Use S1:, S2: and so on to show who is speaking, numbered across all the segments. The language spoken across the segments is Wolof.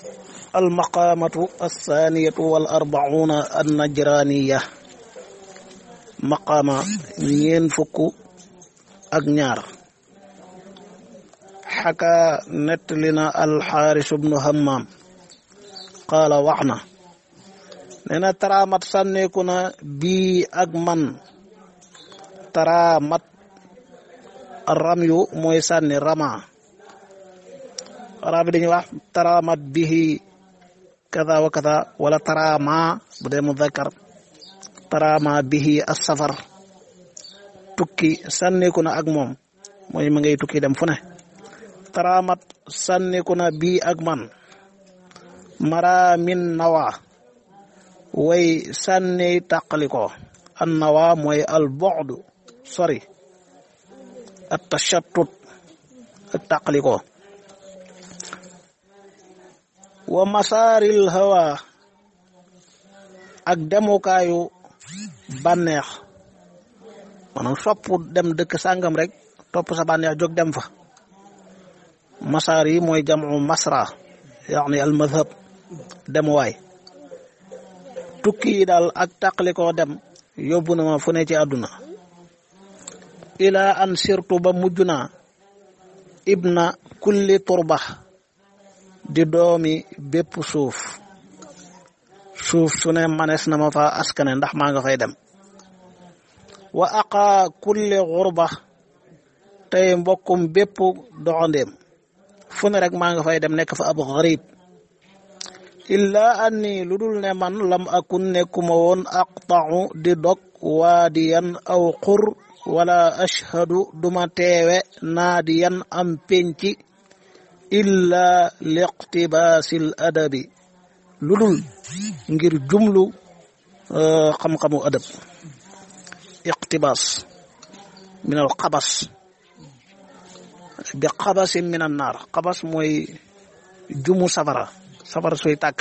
S1: almaqaamatu althaniyatu wal arbauna annajraniya maqaama ñeen fukk ak ñaar xaka nettali na alxaaris bnu hammaam qaala wax na nee na taraamat sànneeku na bii ak man taraamat ram yu mooy sànni rama arab bi dañuy wax taraamat bihi kada wa kada wala taraama bu dee mudakkar taraama bihi as-safar tukki sànneeku na ak moom mooy ma ngay tukki dem fu ne taraamat sànneeku na bii ak man mara min nawa way sànni tàqaliko an nawa mooy al bu'd sori at tashattut ak tàqaliko wa masaaril hawa ak demukaayu bànneex maanaam sopp dem dëkk sàngam rek topp sa bànneex jóg dem fa masaar yi mooy jamu masra yaani al madhab demuwaay tukki yi daal ak tàqali koo dem yóbbu na ma fu ne ci àdduna ilaa an sirtu ba mujj naa ibna kulli turba di doomi bépp suuf suuf su ne manees na ma fa askane ndax maa nga fay dem wa aqa kulli xurba tey mbokkum bépp doxandéem fu ne rek maa nga fay dem nekk fa ab xarib illa anni lu dul ne man lam akun nekkuma woon aqta'u di dog waadiyan aw xur wala ashhadu duma teewe naadiyan am penci illa liqtibaasil adabi lu dul ngir jumlu xam-xamu adab iqtibaas min al xabas bi xabasin min an naar xabas mooy jumu safara safara suy tàkk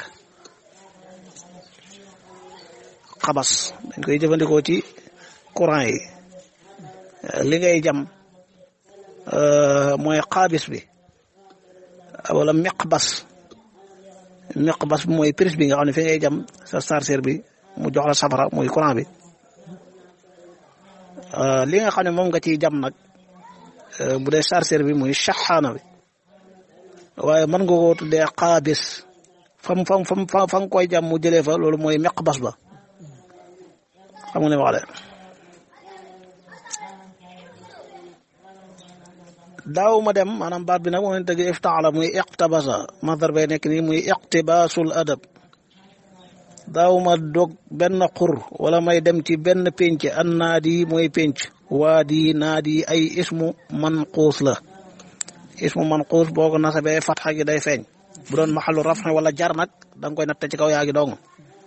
S1: xabas dañ koy jëfandikoo ci courant yi li ngay jam mooy xaabis bi wala miqbas miqbas bi mooy prise bi nga xam ne fi ngay jam sa chargeur bi mu jox la safara muy courant bi li nga xam ne moom nga ciy jam nag bu dee chargeur bi muy shaxaana bi waaye mën nga koo tuddee xaabis fam fam fam fa nga koy jam mu jëlee fa loolu mooy miqbas ba xam nga ne wax de daaw ma dem maanaam baat bi nag moo leen tëgg iftaala muy iqtabasa masdar bay nekk nii muy iqtibaasul adab daaw ma dog benn xur wala may dem ci benn pénc an naadi mooy pénc waadi naadi ay ismu manquus la ismu manquus boo ko nasabee fatxa gi day feeñ bu doon maxalu rafxe wala jar nag da nga koy natte ci kaw yaa gi dong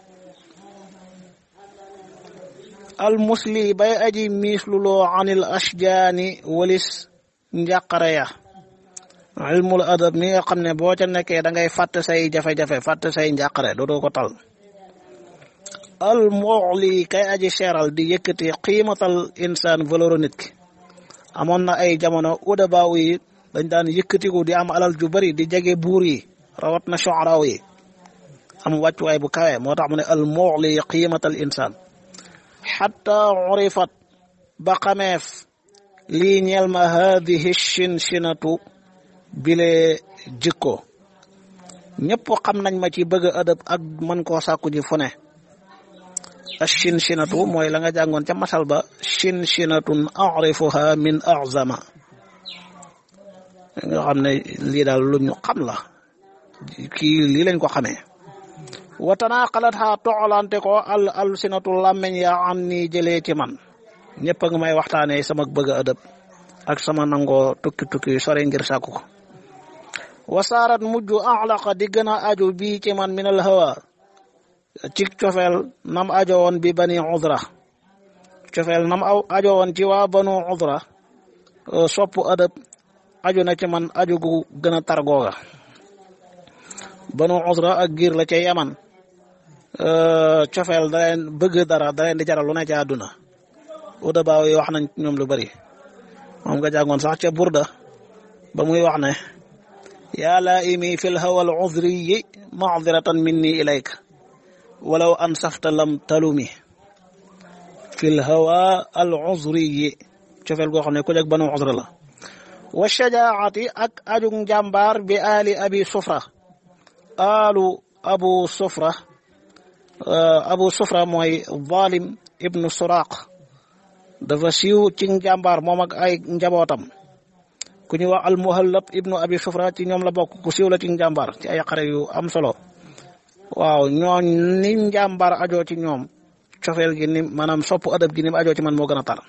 S1: al musli bay aji miisluloo anil ashjaani walis njàqare ya ilmul adab mi nga xam ne boo ca nekkee da ngay fàtte say jafe-jafe fàtte say njàqare dootoo ko tal al mu'li kay aji seeral di yëkkati qiimatal insaan valeur nit ki amoon na ay jamono udabaaw yi dañ daan yëkkatiku di am alal ju bari di jege buur yi rawat na shu'araaw yi am wàccuwaay bu kawe moo tax mu ne al mu'li qiimatal insaan xatta urifat ba xameef lii ñeel ma haadihi shinshinatu bile jikko ñëpp xam nañ ma ci bëgg adab ak man koo sàkku ji fu ne ashinshinatu mooy la nga jàngoon ca masal ba shinshinatun arifuha min azama nga xam ne lii daal lu ñu xam la kii lii lañ ko xamee wa tanaqalat ha toxalante ko al alsinatu làmmeñ yaa an ni jëlee ci man ñëpp a nga may waxtaanee sama bëgg a ëdëb ak sama nangoo tukki tukki sore ngir sàkku ko wasaarat mujj axlaqa di gën a aju bii ci man minal hawa ci cofeel nam ajo woon bi bani udra cofeel nam aw ajo woon ci waa banu udra sopp ëdëb aju na ci man aju gu gën a tar googa banu udra ak giir la ca yaman cofeel da leen bëgg dara da leen di jaral lu ne ca àdduna uda baaw yi wax nañ ñoom lu bari moom nga jàngoon sax ca burda ba muy wax ne yaa laaimi fi lhawa al udriyi macdiratan minni ilayka walaw ansafta lam talumi fi lhawa al udriyi cofeel goo xam ne ku jeg banu udra la wa shajaacati ak ajug njàmbaar bi ali abi sufra alu abu sufra abu sufra mooy zalim ibnu suraq dafa siiw ci njàmbaar moom ak ay njabootam ku ñuy wax almuhallab ibnu abi sufra ci ñoom la bokk ku siiw la ci njàmbaar ci ay xare yu am solo waaw ñooñ ni njàmbaar ajoo ci ñoom cofeel gi ni maanaam sopp adab gi ni mu ajoo ci man moo gën a tar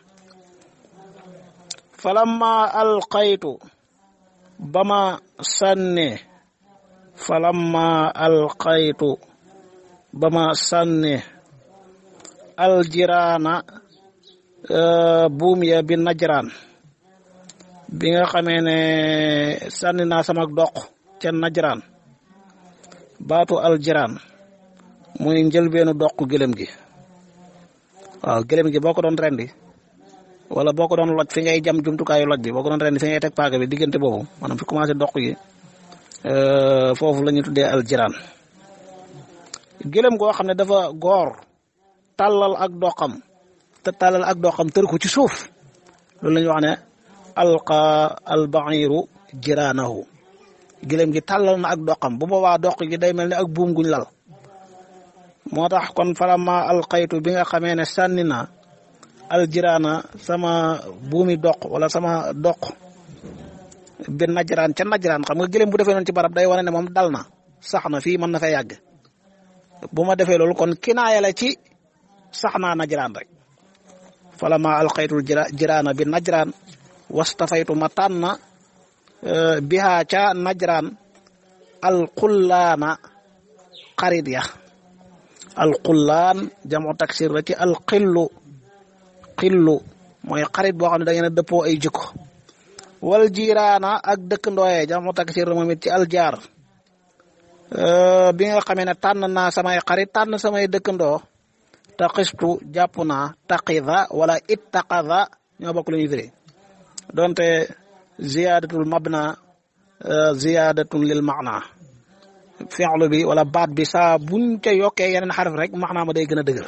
S1: falamma alqaytu ba ma sànne falamma alqaytu ba ma sànne aljiraana buum ya bi najraan bi nga xamee ne sànni naa sama doq ca najraan baatu aljiraan muy njëlbeenu doq gëlëm gi waaw gëlëm gi boo ko doon rendi wala boo ko doon loj fi ngay jam jumtukaayu loj bi boo ko doon rendi fi ngay teg paaka bi diggante boobu maanaam fi commencé doq gi foofu la ñu tuddee aljiraan gëlëm goo xam ne dafa goor tàllal ak doqam te tàllal ak doqam tër ko ci suuf loolu la ñuy wax ne alqa albairu jiraanahu gëlëm gi tàllal na ak doqam bu boobaa doq gi day mel ne ak buum guñ lal moo tax kon falama alqaytu bi nga xamee ne sànni na aljiraana sama buumi doq wala sama doq bi najraan ca najraan xam nga gëlëm bu defee noonu ci barab day wane ne moom dal na sax na fii mën na fay yàgg bu ma defee loolu kon kinaaya la ci sax naa najraan rek falama alqaytul jiraana bi najraan wastafaytu ma tànn bihaa ca najraan alqullaana xarit ya alqullaan jamu taksir la ci alqillu qillu mooy xarit boo xam ne da ngeen a dëppoo ay jikko wal jiiraana ak dëkkandooye jamu taksir moom it ci aljaar bi nga xamee ne tànn naa samay xarit tànn samay dëkkandoo taqistu jàpp naa taqida wala ittaqada ñoo bokk lu ñuy firi donte ziyadatul mabna ziyadatun lil maana fi'lu bi wala baat bi saa buñ ca yokkee yeneen xaraf rek maanaa ma day gën a dëgër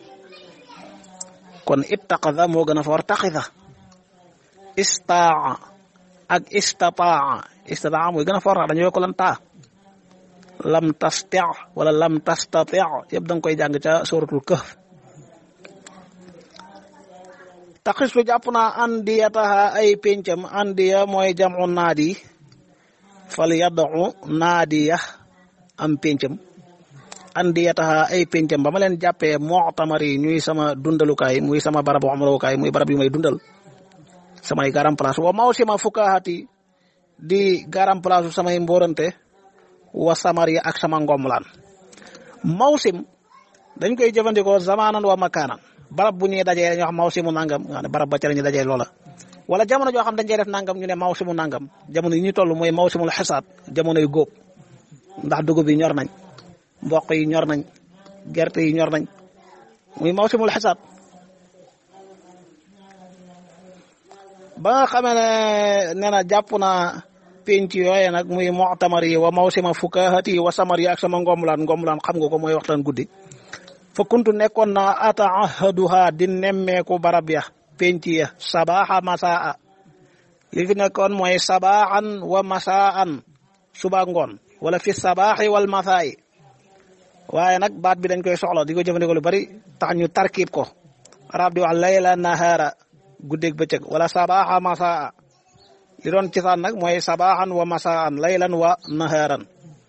S1: kon ittaqada moo gën a foor taqida istaa ak istataa istataa mooy gën a foor tax dañu yokk lan taa lam tasti wala lam tastati yëpp da nga koy jàng ca suratul kahf taxistu jàpp naa andiyataha ay pencam andiya mooy jamu naadi fal yadu naadiya am pencam andiyataha ay pencam ba ma leen jàppee moxtamar yi ñuy sama dundalukaay muy sama barab xamarawukaay muy barab yu may dundal samay garam place wa maw sima fukaahati di garam place samay mborante wa samar yi ak sama ngomlaan mawsim dañ koy jëfandikoo zamanan wa makaanan barab bu ñuy dajee dañuy wax mawsimu nangam nga ne barab ba ca la ñuy dajee loola wala jamono joo xam dañ cey def nangam ñu ne mawsimu nangam jamono yi ñu toll mooy mawsimul xisaat jamono yu góob ndax dugub yi ñor nañ mboq yi ñor nañ gerte yi ñor nañ muy mawsimul xisaat ba nga xamee ne nee na jàpp naa penc yooye nag muy mu'tamar yi wa mawsima fukahati wa samar yi ak sama ngomlaan ngomlaan xam nga ko mooy waxtaan guddi fa kuntu nekkoon na ataahaduha di nemmeeku barab ya penc ya sabaxa masaa li fi nekkoon mooy sabaaxan wa masaan suba ngoon wala fi sabaaxi wal masaayi waaye nag baat bi dañ koy soxla di ko jëfandikoo lu bari tax ñu tarkib ko arab di wax layla nahaara guddeeg bëccëg wala sabaaxa masaa li doon cosaan nag mooy sabaaxan wa masaan laylan wa nahaaran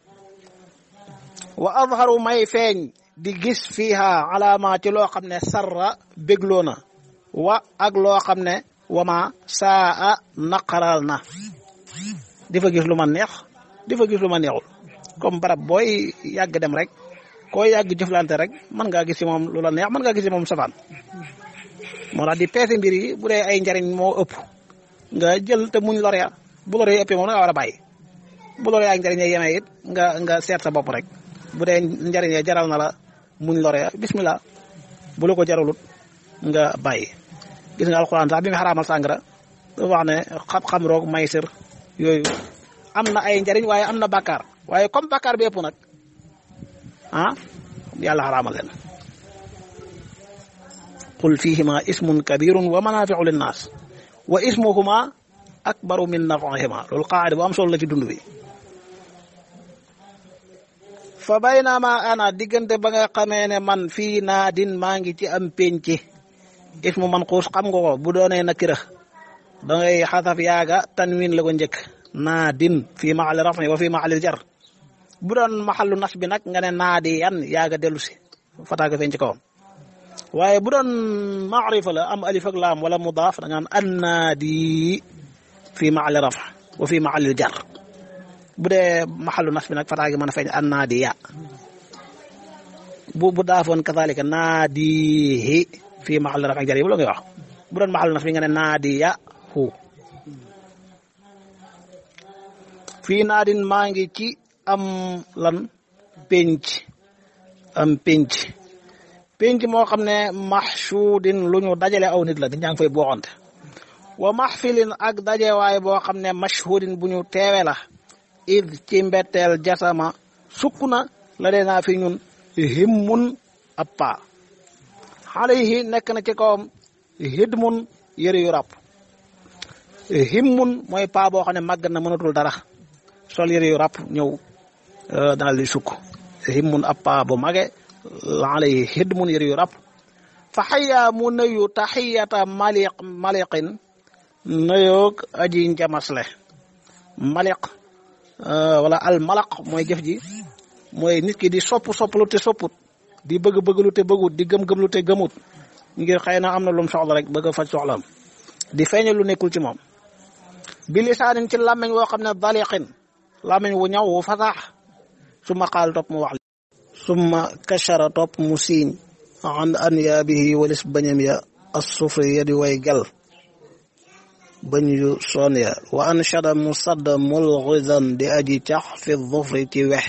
S1: wa azharu may feeñ di gis fiiha alaama ci loo xam ne sarra bégloo na wa ak loo xam ne wama saa a naqaral na di fa gis lu ma neex di fa gis lu ma neexul comme barab booy yàgg dem rek koo yàgg jëflante rek mën ngaa gis ci moom lu la neex mën ngaa gis ci moom safaan moo tax di peese mbir yi bu dee ay njariñ moo ëpp nga jël te muñ lor ya bu lor yi ëppee moom da nga war a bàyyi bu lor yaa njariñ ya yemee it nga nga seet sa bopp rek bu dee njariñ ya jaral na la muñ lor ya bismillah bu la ko jaralut nga bàyyi gis nga alxuraan sax bi mu xaraamal sàngara dafa wax ne xam-xam roog maysir yooyu am na ay njariñ waaye am na bàkkaar waaye comme bàkkaar bi ëpp nag ah yàlla xaraamal leen qul fihima ismun kabirun wa manafiu linnaas wa ismuhuma akbaru min nafihima loolu qaada bu am solo la ci dund bi fa baynama ana diggante ba nga xamee ne man fii naadin maa ngi ci am penc ismu man xuus xam nga ko bu doonee nakira da ngay xasaf yaaga tanwin la ko njëkk naadin fii maxali rafni wa fii maxalil jar bu doon maxalu nas bi nag nga ne naadi yan yaaga dellu si fataaga feeñ ci kawam waaye bu doon maarifa la am alif ak laam wala mudaaf da nga naan annaadi fii maxali raf wa fii maxalil jar bu dee maxalu nas bi nag fataa gi mën a feeñ annaadi ya bu bu daafoon kazalika naadihi fii maxal raf ak jar yi bu la ngay wax bu doon maxalu nas bi nga ne naadi ya hu fii naadin maa ngi ci am lan penc am penc penc moo xam ne maxsuudin lu ñu dajale aw nit la di ñaa ngi fay booxante wa maxfilin ak dajewaay boo xam ne mashhudin bu ñu teewe la id ci mbetteel jasama sukk na la dee naa fi ñun himmun ab paa xale yi nekk na ci kawam hidmun yëre yu ràpp himmun mooy paa boo xam ne màgg na mënatul dara sol yëre yu ràpp ñëw daal di sukk himmun ab paa bu mage xale yi hidmun yëre yu ràpp fa xayaa mu nuyu taxiyata maliq maliqin nuyoog aji njamasle maliq wala al malaq mooy jëf ji mooy nit ki di sopp sopplu te sopput di bëgg bëgglu te bëggut di gëm gëmlu te gëmut ngir xëy na am na lum soxla rek bëgg a faj soxlaam di feeñal lu nekkul ci moom bi lisaanin ci làmmeñ woo xam ne daliqin làmmeñ wu ñaw wu fasaax summa qaal topp mu wax summa kachara topp mu siiñ an anyaabihi walis bañam ya assufri ya di way gel bañ yu soon ya wa anshada mu sadd mulghidan di aji cax fi dhufri ci wex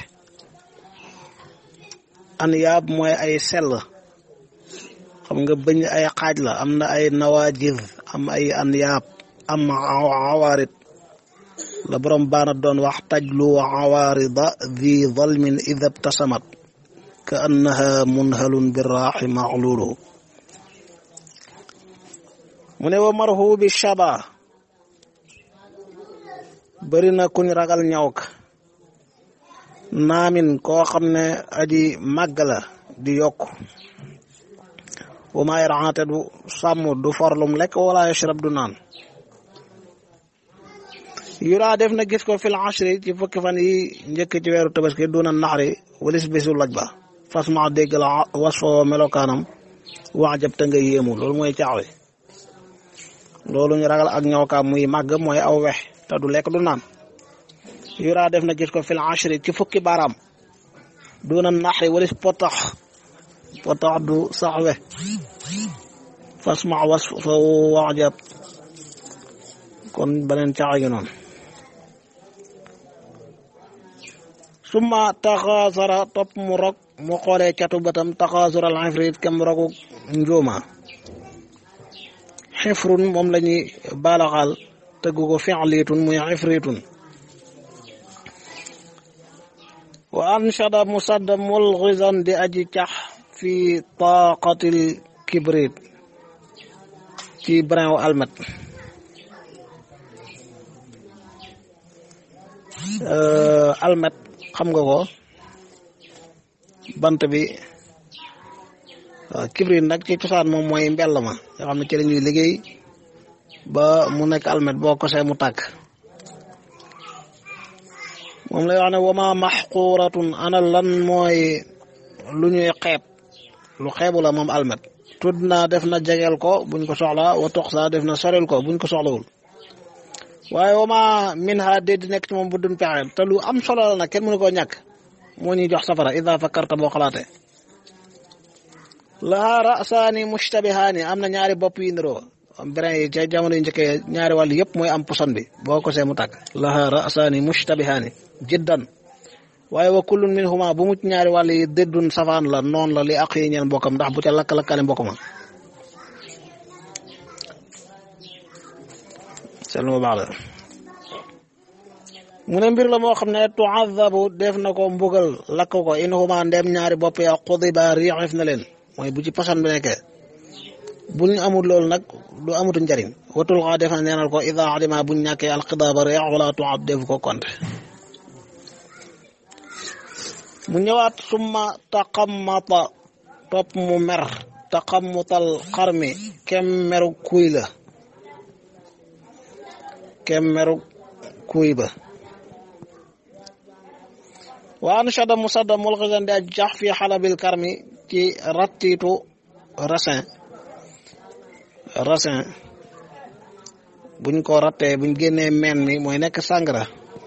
S1: anyaab mooy ay sell xam nga bañ ay xaaj la am na ay nawajid am ay anyaab am awaarid la borom baana doon wax tajlu awaarida di dalmin ida btasamat ka annaha munhalun biraaxi maxluulu mu ne wa marhu bi shaba bëri na kuñ ragal ñaw ka naamin koo xam ne aji màgg la di yokk wa maa yarante du sàmm du forlum lekk wala yashrab du naan yuraa def na gis ko fil ashri ci fukki fan yi njëkk ci weeru tabaski duna naxari walis bisu laj ba fas ma dégg la wasfoo melokaanam wax jab te nga yéemu loolu mooy caaxwe loolu ñu ragal ak ñawkaam muy màgg mooy aw wex te du lekk du naan yuraa def na gis ko fil ashri ci fukki baaraam duna naxari walis potax potax du sax we fas ma was fa wax jab kon beneen caaxa gi noonu summa taxaasara topp mu rog mu xoolee catu batam taxaasura al ifrit kem rogu njuuma xifrun moom la ñuy baalaxaal tëggu ko fi'litun muy ifritun wa anshada musadda mulghizan di aji cax fi taqatil kibrit ci brin wu almet almet xam nga ko bant bi waaw kibrit nag ci cosaan moom mooy mbell ma nga xam ne ci la ñuy liggéey ba mu nekk almet boo ko see mu tàkk moom lay wax ne wama maxquratun ana lan mooy lu ñuy xeeb lu xeebu la moom almet tudd naa def na jegeel ko buñ ko soxla wa tox saa def na sorel ko buñ ko soxlawul waaye wama min ha déddi nekk ci moom bu dun pexe te lu am solo la nag kenn mënu koo ñàkk moo ñuy jox safara ida fakkarta boo xalaatee laha rasaani mushtabihaani am na ñaari bopp yi niroo brin yi ca jamono yu njëkkee ñaari wàll yëpp mooy am poson bi boo ko see mu tàkk laha rasaani mushtabihaani jiddan waaye wa kullun minhuma bu mucc ñaari wàll yi déddun safaan la noon la li aq yi ñeen mbokkam ndax bu ca lakk-lakkale mbokk ma seetlu ma baax la mu ne mbir la moo xam ne tuazabu def na ko mbugal lakk ko in huma ndem ñaari bopp ya xudiba riixif na leen mooy bu ci posan bi nekkee bu ñu amul loolu nag du amutu njariñ watul xaa def na neenal ko ida adima buñ ñàkkee alxidaaba reex wala tuab def ko konte mu ñëwaat summa taqammata topp mu mer taqammutal xarmi kem meru kuy la kem meru kuy ba wa anshada musadda mulxisan di aj jax fi xalabil karmi ci rattiitu raisin raisin buñ ko rattee buñ génnee meen mi mooy nekk sàngara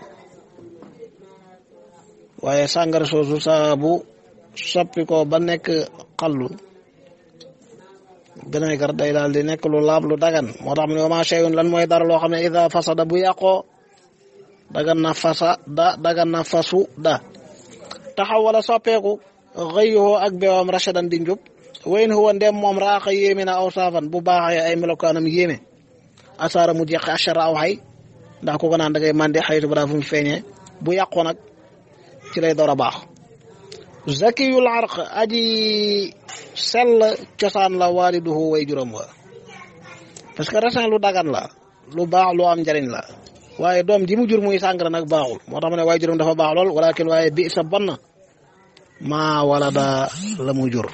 S1: waaye sàngara soosu saa bu soppi ko ba nekk xallu vinaigre day daal di nekk lu laab lu dagan moo tax mu ne wama shay'un lan mooy dara loo xam ne ida fasada bu yàqoo dagan na fasa da dagan na fasu da taxaw wala soppeeku xëyuhoo ak bewam rashadan di njub wayn huwa ndem moom raaxa yéeme na aw saafan bu baaxee ay melokaanam yéeme asaara mu jeqi achara aw xay ndax ku ko naan da ngay mandi xaytu bara fu mu feeñee bu yàqoo nag ci lay door a baax zakiyul arq aji sell cosaan la waaliduhu way juróom wa parce que raisin lu dagan la lu baax lu am njariñ la waaye doom ji mu jur muy sàngara nag baaxul moo tax ma ne way juróom dafa baax lool walakin waaye bi sa bon na maa wala da la mu jur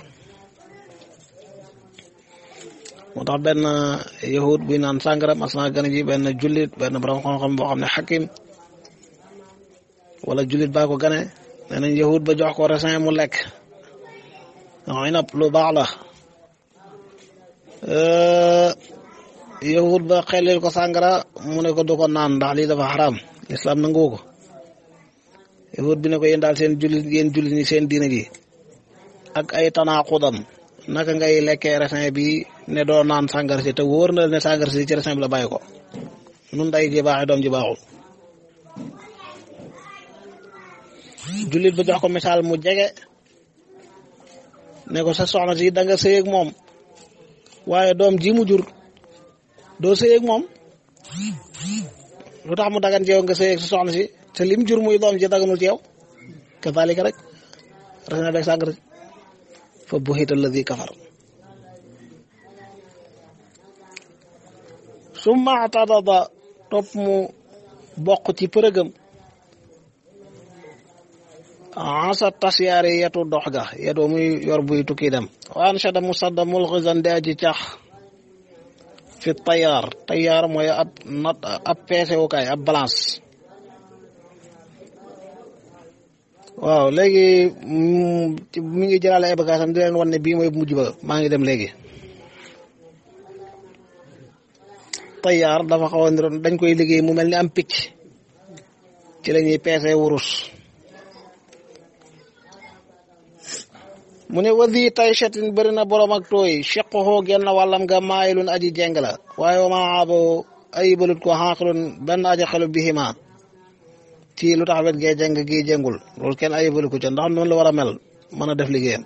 S1: moo tax benn yahud buy naan sàngara mas naa gën a ji benn jullit benn borom xam-xam boo xam ne xakim wala jullit baa ko gane nee nañ yahud ba jox ko raisin mu lekk non inab lu baax la yahud ba xelil ko sàngara mu ne ko du ko naan ndax lii dafa xaraam lislaam nangu ko yahud bi ne ko yéen daal seen jullit yéen jullit ñi seen diina ji ak ay tanaaxudam naka ngay lekkee raisin bi ne doo naan sàngara si te wóor na ne sàngara si ci raisin bi la bàyyi ko nun day ji baaxee doom ji baaxul jullit ba jox ko misaal mu jege ne ko sa soxna si da nga sëy ak moom waaye doom ji mu jur doo sëy ak moom lu tax mu dagan ci yow nga sëy ak sa soxna si te lim jur muy doom ji daganul ci yow kazalika rek raisin beeg sàngara si fa buhita alladi kafar summa atadada topp mu bokk ci përëgam asa tasyaare yetu dox ga yetu muy yor buy tukki dem waan shada musadda mulxizan de aji cax fi tayaar tayaar mooy ab nat ab peesewukaay ab balance waaw léegi mi ngi jëlaale ay bagaasam di leen wan ne bii mooy mujj ba maa ngi dem léegi tayaar dafa xaw a niroon dañ koy liggéey mu mel ni am picc ci la ñuy peese wurus mu ne wadi tay chatin bëri na borom ak tooy cheqoxoo genn wàllam nga maayilun aji jeng la waaye wa maa abo ayibalut ko xaqilun benn aji xelu bihima ci lu tax wet gee jeng gii jengul loolu kenn ayibalu ko ca ndax noonu la war a mel mën a def liggéeyam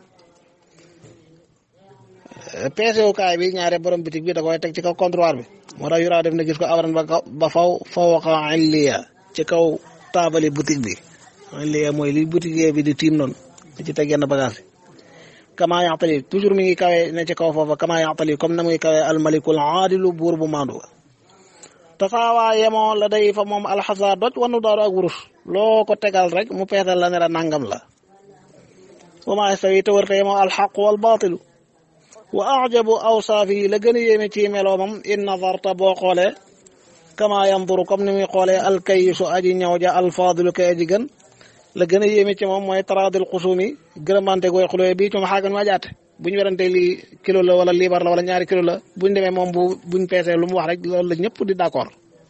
S1: peesewukaay bi ñaare borom bitig bi da koy teg ci kaw comptoir bi moo tax yuraa def na gis ko abaran ba ba faw fawqa illiya ci kaw taabali boutique bi illiya mooy li boutique bi di tiim noonu di ci teg yenn bagage kama yaxtali toujours mi ngi kawe ne ci kaw foofa kama yaxtali comme na muy kawe almalikul aadilu buur bu maandu tasaawaa yemoo la day fa moom alxasa doj wanu daaru ak wurus loo ko tegal rek mu peesal la ne la nangam la wa maa yastawi te wërte yemoo alxaqu wal baatilu wa ajabu awsaafi la gën a yéeme ci meloomam in nazarta boo xoolee kama yanduru comme ni muy xoolee alkayisu aji ñëw ja alfaadilu kay aji gën la gën a yéeme ci moom mooy taraadil xusumi gërëmante gooy xulóoye bii ci ma xaagan ma jaate bu ñu werante lii kilo la wala liibar la wala ñaari kilo la buñ demee moom bu buñ peesee lu mu wax rek loolu la ñëpp di d'accord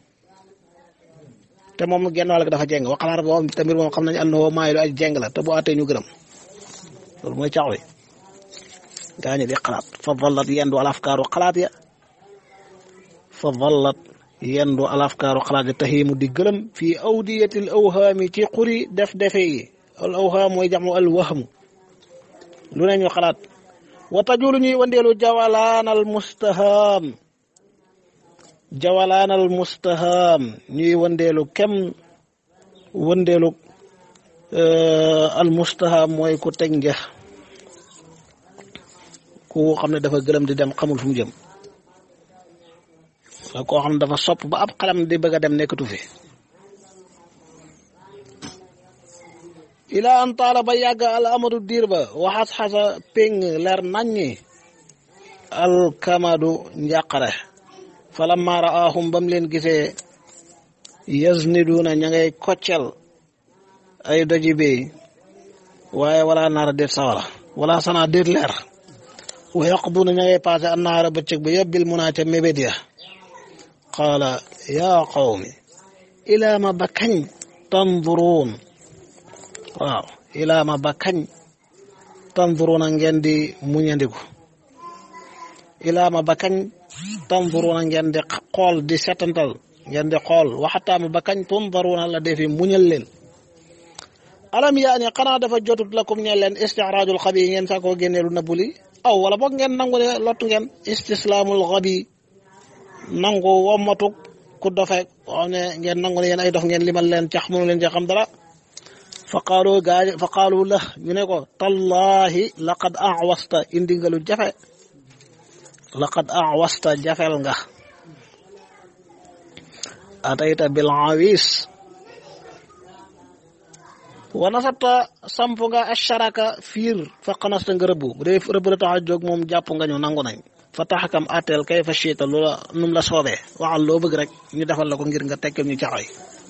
S1: te moom genn wàll dafa jeng wa xalaat boo te mbir moom xam nañ ànd woo maayi lu aj jeng la te bu àttee ñu gërëm loolu mooy caax wi gaa ñi di xalaat fa vallat yendu al afkaaru xalaat ya fa vallat yendu al afkaaru xalaat ya taxiimu di gërëm fii awdiyatil awhaami ci xuri def defe yi al awhaam mooy jamu al wahmu lu ne ñu xalaat wa tajulu ñuy wandeelu jawalaanal mustahaam jawalaanal mustahaam ñuy wandeelu kem wëndeelu almustaha mooy ku teg njeex ku xam ne dafa gëlëm di dem xamul fu mu jëm koo xam ne dafa sopp ba ab xalam di bëgg a dem nekkatu fi ila an taala ba yàgg al amadu diir ba waxas xasa péng leer naññi alkamadu njàqare falamma raahum bam leen gisee yazniduna ña ngay koccel ay doji bey waaye wala naara déet sawara wala sana déet leer wa yaqduna ña ngay passé an naara bëccëg ba yóbbil munaa ca mébét ya qaala yaa qawmi ilaa ma ba kañ tanduruun waaw ilaa ma ba kañ tanduruuna ngeen di muñandiku ilaa ma ba kañ tanduruuna ngeen di xool di setantal ngeen di xool waxataama ba kañ tundaruuna la defi muñal leen alam yaa ne xanaa dafa jotut lakum ñe leen istixraajul xabi yi ngeen saakoo génneelu nëbbuli aw wala boog ngeen nangu ne lottu ngeen istislaamul xabi nangu wommatuk ku dofe xam ne ngeen nangu ne yéen ay dof ngeen limal leen cax mënu leen ci xam dara fa qaalu gaa fa qaalu la ñu ne ko tallahi laqad awasta indi nga lu jafe laqad awasta jafel nga atayta bil awis wa nasabta samp nga asharaka fiir fa xanasta nga rëbbu bu dee rëbb la tax a jóg moom jàpp nga ñu nangu nañ fa taxakam atteel kay fa chiita loola num la soobee waxal loo bëgg rek ñu defal la ko ngir nga tekkal ñu caxoy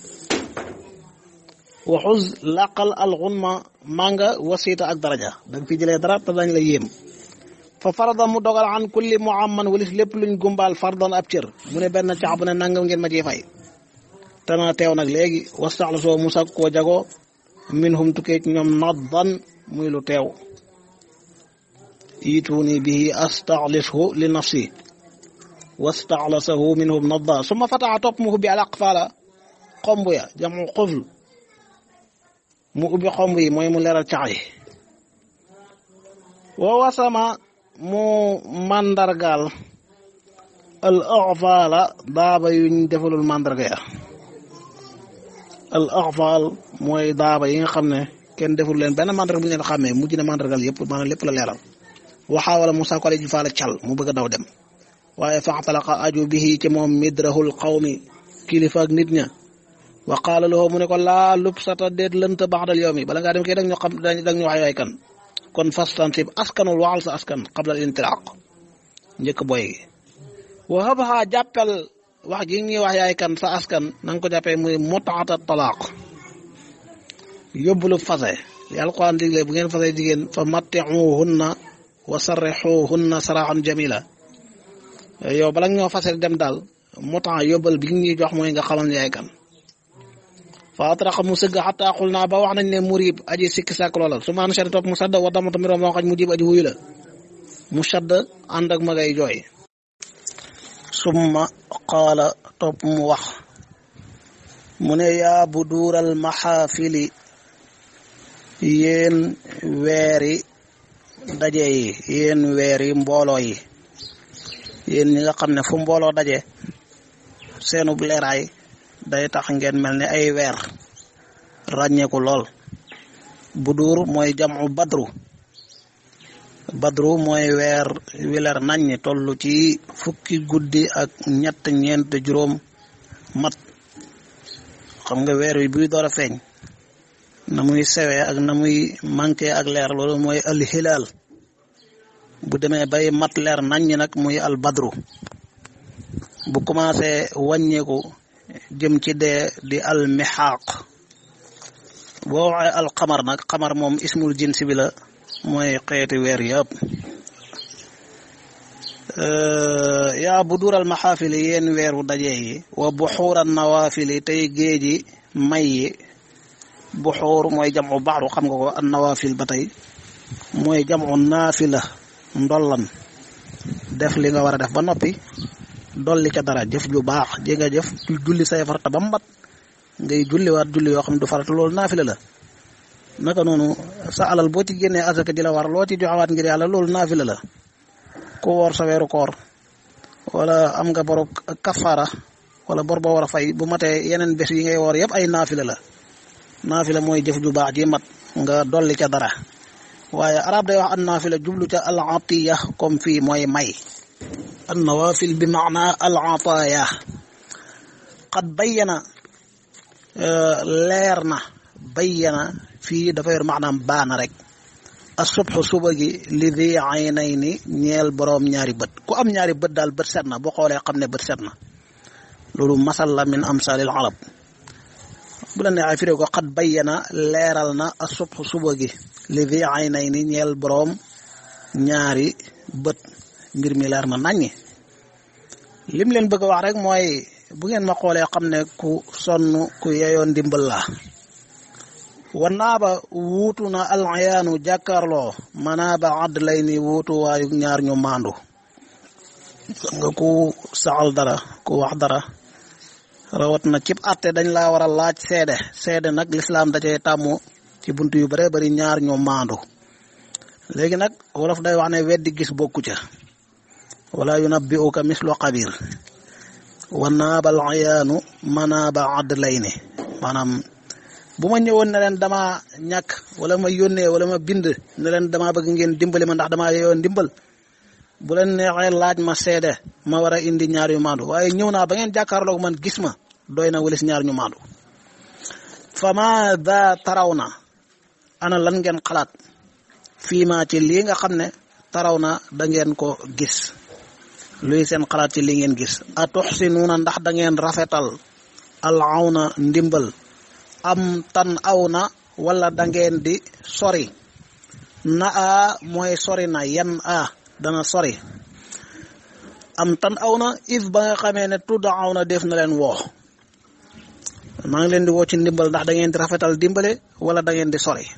S1: waxuz laqal alxunma maa nga wasiita ak daraja da nga fi jëlee dara te dañ la yéem fa farada mu dogal an kulli muamman walis lépp luñ gumbaal fardan ab cër mu ne benn cax bu ne nangam ngeen ma ciy fay te na teew nag léegi wastaxla soo musa koo jagoo minhum tukkee ci ñoom naddan muy lu teew iituuni bihi astaxlishu li nafsi wastaxlasahu minhum nadda suma fataxa topp mu ubbi al aqfaala xomb ya jamu xufl mu ubbi xomb yi mooy mu leeral cax yi wa wasama mu mandargaal al aqfaala daaba yuñ defalul mandarga ya al aqfaal mooy daaba yi nga xam ne kenn deful leen benn mandarga bu ñu leen xàmmee mujj na mandargal yëpp maanaam lépp la leeral waxaa wala Musaa ko ji faala cal mu bëgg a daw dem waaye faxtalaqa aju bihi ci moom midrahul qawmi kilifa ak nit ña wa qaala lahu mu ne ko laa lubsata déet lënt baxdal yow mi bala ngaa dem kay dag ñu xam dag ñu wax yaay kan kon fastansib askanul waxal sa askan qabla al intilaq njëkk boy gi wa habha jàppel wax gi ñuy wax yaay kan sa askan na nga ko jàppee muy mutaata talaaq yóbbulu fase li alquran digle bu ngeen fase jigéen fa matti'uhunna wa sarrixuhunna saraxan jamila yow bala ñoo fase dem daal mutaa yóbbal bi ñuy jox mooy nga xamal yaay kan fa atraqa mu sëgg xataa xul naa ba wax nañ ne murib aji sikki sàkk loola su maan shari topp mu sadd wa damata mi moo xaj mu jib aji wuyu la mu sadd ànd ak magay jooy summa qaala topp mu wax mu ne yaa bu duural maxaafili yéen weeri daje yi yéen weeri mbooloo yi yéen ñi nga xam ne fu mbooloo daje seenub leeraay day tax ngeen mel ne ay weer ràññeeku lool budur mooy jamu badru badru mooy weer wi leer naññ toll ci fukki guddi ak ñett ñeent juróom mat xam nga weer wi buy door a feeñ na muy sewee ak na muy manqué ak leer loolu mooy al hilaal bu demee bay mat leer naññ nag muy al badru bu commencé wàññeeku jëm ci dee di al mixaaq boo waxee al xamar nag xamar moom ismul jins bi la mooy xeeti weer yëpp yaa bu dural maxaafili yéen weeru daje yi wa buxuuran nawaafili tey géeji may yi buxuur mooy jamu baxru xam nga ko an nawaafil ba tey mooy jamu naafila ndollan def li nga war a def ba noppi dolli ca dara jëf ju baax ji nga jëf julli say farata ba mbat ngay julliwaat julli yoo xam du farata loolu naafila la naka noonu sa alal boo ci génnee asaka ji la war loo ci joxewaat ngir yàlla loolu naafila la ku woor sa weeru koor wala am nga boru kafaara wala bor boo war a fay bu matee yeneen bés yi ngay woor yëpp ay naafila la naafila mooy jëf ju baax ji mat nga dolli ca dara waaye arab day wax an naafila jublu ca al atiya comme fii mooy may an nawafil bi maana al ataaya qad bayyana leer na bayyana fii dafa yor maanaam baana rek asubxu suba gi li di aynay ni ñeel boroom ñaari bët ku am ñaari bët daal bët set na boo xoolee xam ne bët set na loolu masal la min amsalil arab bu la neexee firee ko xat bayyana leeral na asubxu suba gi li di aynay ni ñeel boroom ñaari bët mbir mi leer na naññi lim leen bëgg a wax rek mooy bu ngeen ma xoolee xam ne ku sonn ku yeyoon ndimbal la wanaaba wuutu na alayaanu jàkkaarloo manaaba àdd lay ni wuutu waayu ñaar ñu maandu nga ku saxal dara ku wax dara rawat na cib atte dañ laa war a laaj seede seede nag lislaam da cay tàmmu ci bunt yu bare bari ñaar ñu maandu léegi nag wolof day wax ne weddi gis bokku ca wala yunabbi'uka mislu xabir wanaaba alayaanu manaaba àdd lay ni maanaam bu ma ñëwoon ne leen dama ñàkk wala ma yónnee wala ma bind ne leen dama bëgg ngeen dimbali ma ndax dama yoon dimbal bu leen neexee laaj ma seede ma war a indi ñaar yu maandu waaye ñëw naa ba ngeen jàkkaarloog man gis ma doy na walis ñaar ñu maandu fa ma da taraw na ana lan ngeen xalaat fii ma ci lii nga xam ne taraw na da ngeen ko gis luy seen xalaat ci lii ngeen gis a tuxsinuuna ndax da ngeen rafetal al awna ndimbal am tan aw na wala da ngeen di sori na a mooy sori na yan a dana sori am tan aw na if ba nga xamee ne tudda aw na def na leen woo maa ngi leen di woo ci ndimbal ndax da ngeen di rafetal dimbale wala da ngeen di sori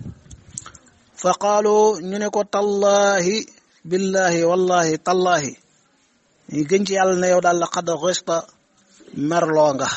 S1: fa qaalu ñu ne ko tallahi billahi wallahi tallahi ñu gën ci yàlla ne yow daal la xad xista merloo nga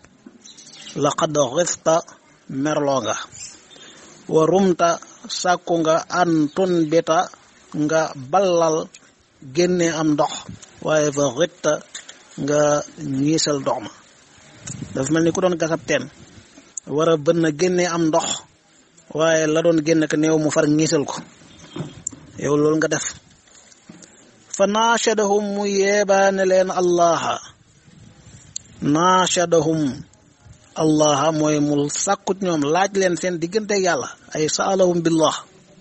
S1: laqad xifta merloo nga wa rumta sàkku nga an tun bita nga ballal génne am ndox waaye fa xitta nga ñiisal ndox ma dafa mel ni ku doon gasab teen war a bën na génne am ndox waaye la doon génne ko néew mu far ñiisal ko yow loolu nga def fa naashadahum mu yeebaane leen allaha naashadahum allah mooy mu sàkkut ñoom laaj leen seen diggante yàlla ay saalahum billah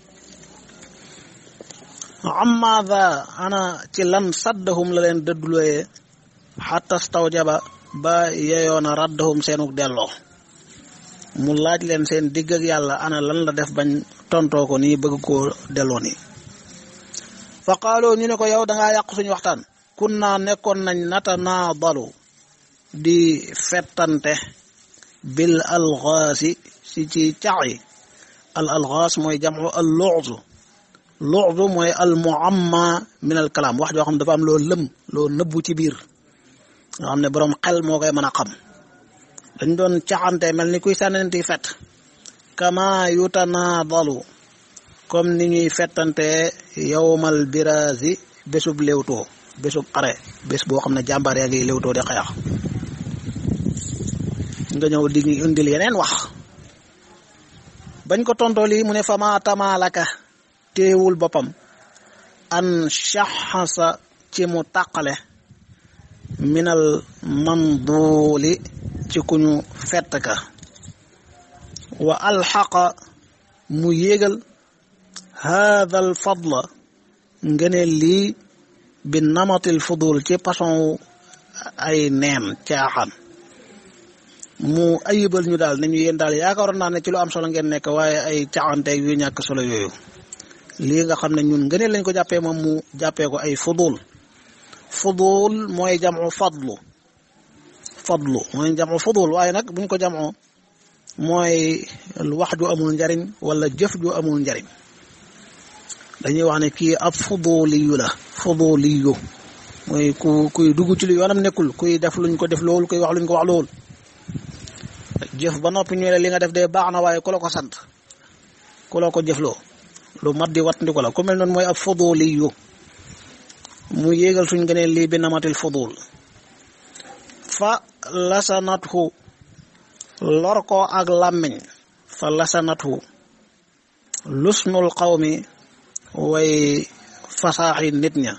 S1: amaada ana ci lan saddahum la leen dëddulooyee xatta stawjaba ba yeyoona raddahum seenuk delloo mu laaj leen seen digg ak yàlla ana lan la def bañ tontoo ko nii bëgg koo delloo nii fa qaaloo ñu ne ko yow dangaa yàq suñu waxtaan kun naa nekkoon nañ nata naa balu di fettante bil alxaasi si ci cax yi al alxaas mooy jamu al luxdu luxdu mooy al muamma min al kalaam wax joo xam dafa am loo lëm loo nëbbu ci biir nga xam ne boroom xel moo koy mën a xam dañ doon caxante mel ni kuy sànnenti fet kama yutanaadalu comme ni ñuy fettante yowmal biraasi bésub léewtoo bésub xare bés boo xam ne jàmbaar yaa ngi léewtoo di xeex nga ñëw di indil yeneen wax bañ ko tontoo lii mu ne fama tamaalaka téewul boppam an shaxasa ci mu tàqale minal mamduuli ci ku ñu fett ka wa alxaqa mu yéegal haada al fadla ngeneen lii bi namatil fudul ci façon ay neen caaxaan mu ayibal ñu daal ne ñu yéen daal yaakaaroon naa ne ci lu am solo ngeen nekk waaye ay caxanteeg yu ñàkk solo yooyu lii nga xam ne ñun ngëneel lañ ko jàppee moom mu jàppee ko ay fudul fudul mooy jamu fadlu fadlu mooy jamu fudul waaye nag buñ ko jamoo mooy wax ju amul njariñ wala jëf ju amul njariñ dañuy wax ne kii ab fuduliyu la fuduliyu mooy ku kuy dugg ci lu yoonam nekkul kuy def luñ ko def loolu kuy wax luñ ko wax loolu jëf ba noppi ñu ne li nga def de baax na waaye ku la ko sant ku la ko jëfloo lu mat di wat ndi ko la ku mel noonu mooy ab fuduliyu mu yéegal suñ gëneen lii bi namatil fudul fa lasanathu lor ko ak làmmiñ fa lasanatu lusnul qawmi way fasaaxi nit ña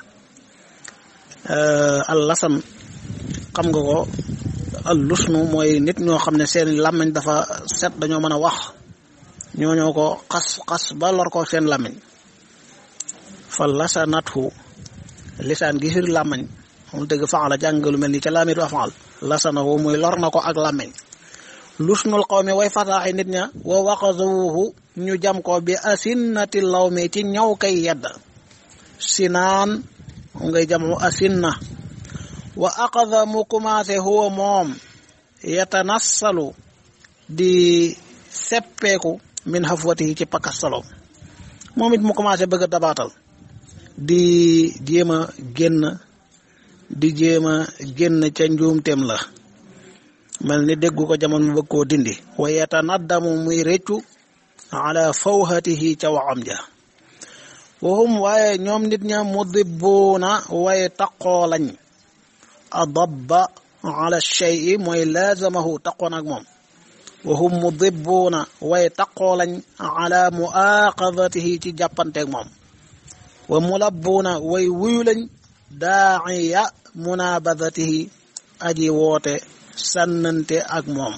S1: al lasan xam nga ko al lusnu mooy nit ñoo xam ne seen làmmiñ dafa set dañoo mën a wax ñoo ñoo ko xas xas ba lor ko seen làmmiñ fa lasanatu lisaan gi firi làmmiñ moom dëgg faala jàng lu mel ni ca laamitu afaal lasana woo muy lor na ko ak làmmiñ lusnul qawmi way fasaaxi nit ña wa waqazawuhu ñu jam ko bi asinnati lawmi ci ñaw kay yedd sinaan moom ngay jamu asinna wa aqada mu commencé huwa moom yatanassalu di seppeeku min hafwatihi ci pakastalo moom it mu commencé bëgg a dabaatal di jéem a génn di jéem a génn ca njuumteem la mel ni déggu ko jamono mu bëgg koo dindi wa yatanaddamu muy réccu ala fawhatihi ca waxam ja waxum waaye ñoom nit ña mudibbuuna waaye taqoo lañ adabba ala shay'i mooy laazamahu taqoon ak moom waxum mudibbuuna waaye taqoo lañ ala muaqadatihi ci jàppanteeg moom wa mulabbuuna way wuyu lañ daa'iya munabadatihi aji woote sànnante ak moom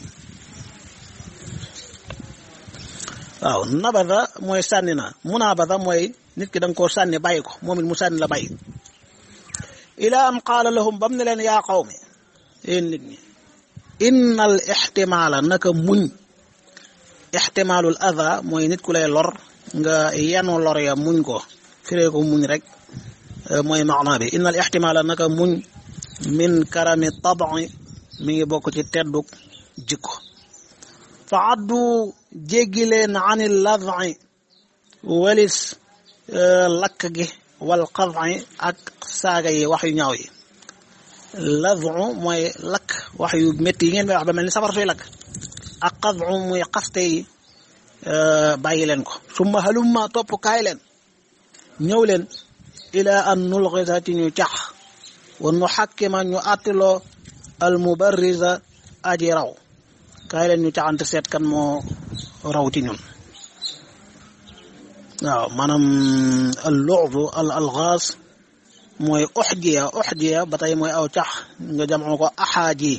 S1: waaw nabada mooy sànni na munabada mooy nit ki da nga koo sànni bàyyi ko moom it mu sànni la bàyyi ila an qaala lahum bam ne leen yaa qawmi yéen nit ñi inna al ixtimaala naka muñ ixtimaalul ada mooy nit ku lay lor nga yenu lor ya muñ ko firee ko muñ rek mooy maana bi inna al ixtimaala naka muñ min karami tabi mi ngi bokk ci tedduk jikko fa addu jéggi leen ani lad'i walis lakk gi wal qad'i ak saaga yi wax yu ñaaw yi lad'u mooy lakk wax yu métti yi ngeen may wax ba mel ni safar suy lakk ak qad'u muy xaste yi bàyyi leen ko summa halumma topp kaay leen ñëw leen ila an nulxisa ci ñu cax wa nu xakkima ñu attiloo al mubarriza aji raw kaay leen ñu caxante seet kan moo raw ci ñun waaw maanaam al lu'bu al alxaas mooy uxjiya uxjiya ba tey mooy aw cax nga jamoo ko axaaji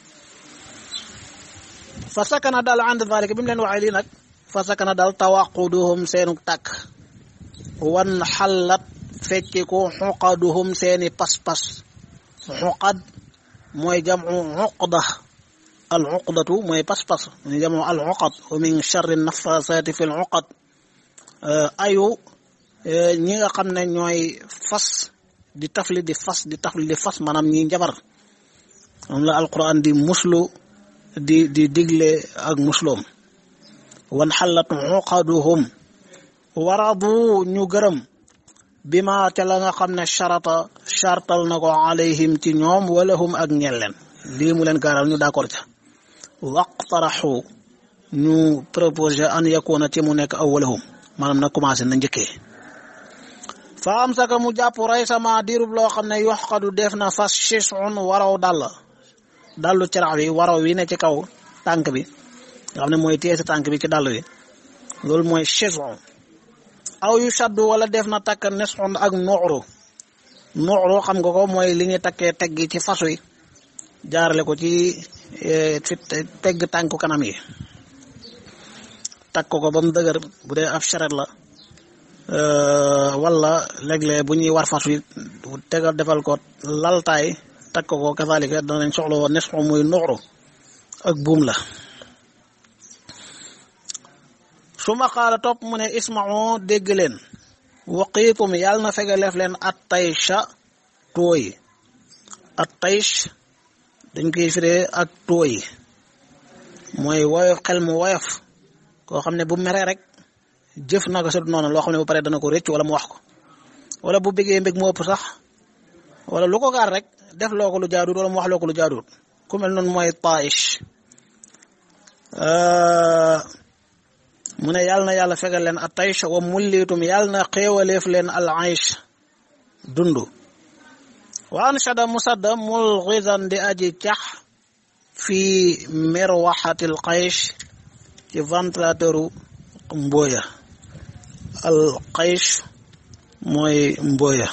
S1: fa sakana daal ànd dalik bi mu leen waxee lii nag fa sakana daal tawaquduhum seenu tàkk wan xallat fecciku xuqaduhum seeni pas-pas xuqad mooy jamu uqda al uqdatu mooy pas-pas mooy jamu al uqad wa min charri nafasaati fi l uqad ayu ñi nga xam ne ñooy fas di tafli di fas di tafli di fas maanaam ñi njabar moom la alquran di muslu di di digle ak musloom wan xallat uqaduhum waradu ñu gërëm bi ma ca la nga xam ne charata chartal na ko alayhim ci ñoom wala hum ak ñel leen lii mu leen gaaral ñu d'accord ca waqtaraxu ñu proposé an yakuna ci mu nekk awwalahum maanaam na commencé na njëkkee fa am saka mu jàpp rey sama diirub loo xam ne yoxkadu def na fas chisun waraw dàll dallu carax wi waraw wi ne ci kaw tànk bi nga xam ne mooy téye sa tànk bi ci dàll wi loolu mooy chisun aw yu shaddu wala def na takk nesun ak nuuru nuuru xam nga ko mooy li ñuy takkee tegg ci fas wi jaarale ko ci fi tegg tànku kanam yi takk ko ba mu dëgër bu dee ab charrette la wala léeg-léeg bu ñuy war fas wi tegal defal ko laltaay takk ko kazalika danañ soxla woon nesu muy nuuru ak buum la su ma xaala topp mu ne ismao dégg leen waqiitum yàlla na fegaleef leen at taysha tooy at taysh dañ koy firee ak tooy mooy woyof xel mu woyof koo xam ne bu meree rek jëf naka sut noonu loo xam ne bu paree dana ko rëcc wala mu wax ko wala bu bëggee mbég mu ëpp sax wala lu ko gaar rek def loo ko lu jaaduut wala mu wax loo ko lu jaaduut ku mel noonu mooy taish mu ne yàlla na yàlla fegal leen a taysh wa mullitum yàlla na xéewaleef leen al aish dund wa anshada musadda mulghizan di aji cax fi mirwaxatil qaysh ci ventilateuru mbooya al qaysh mooy mbooya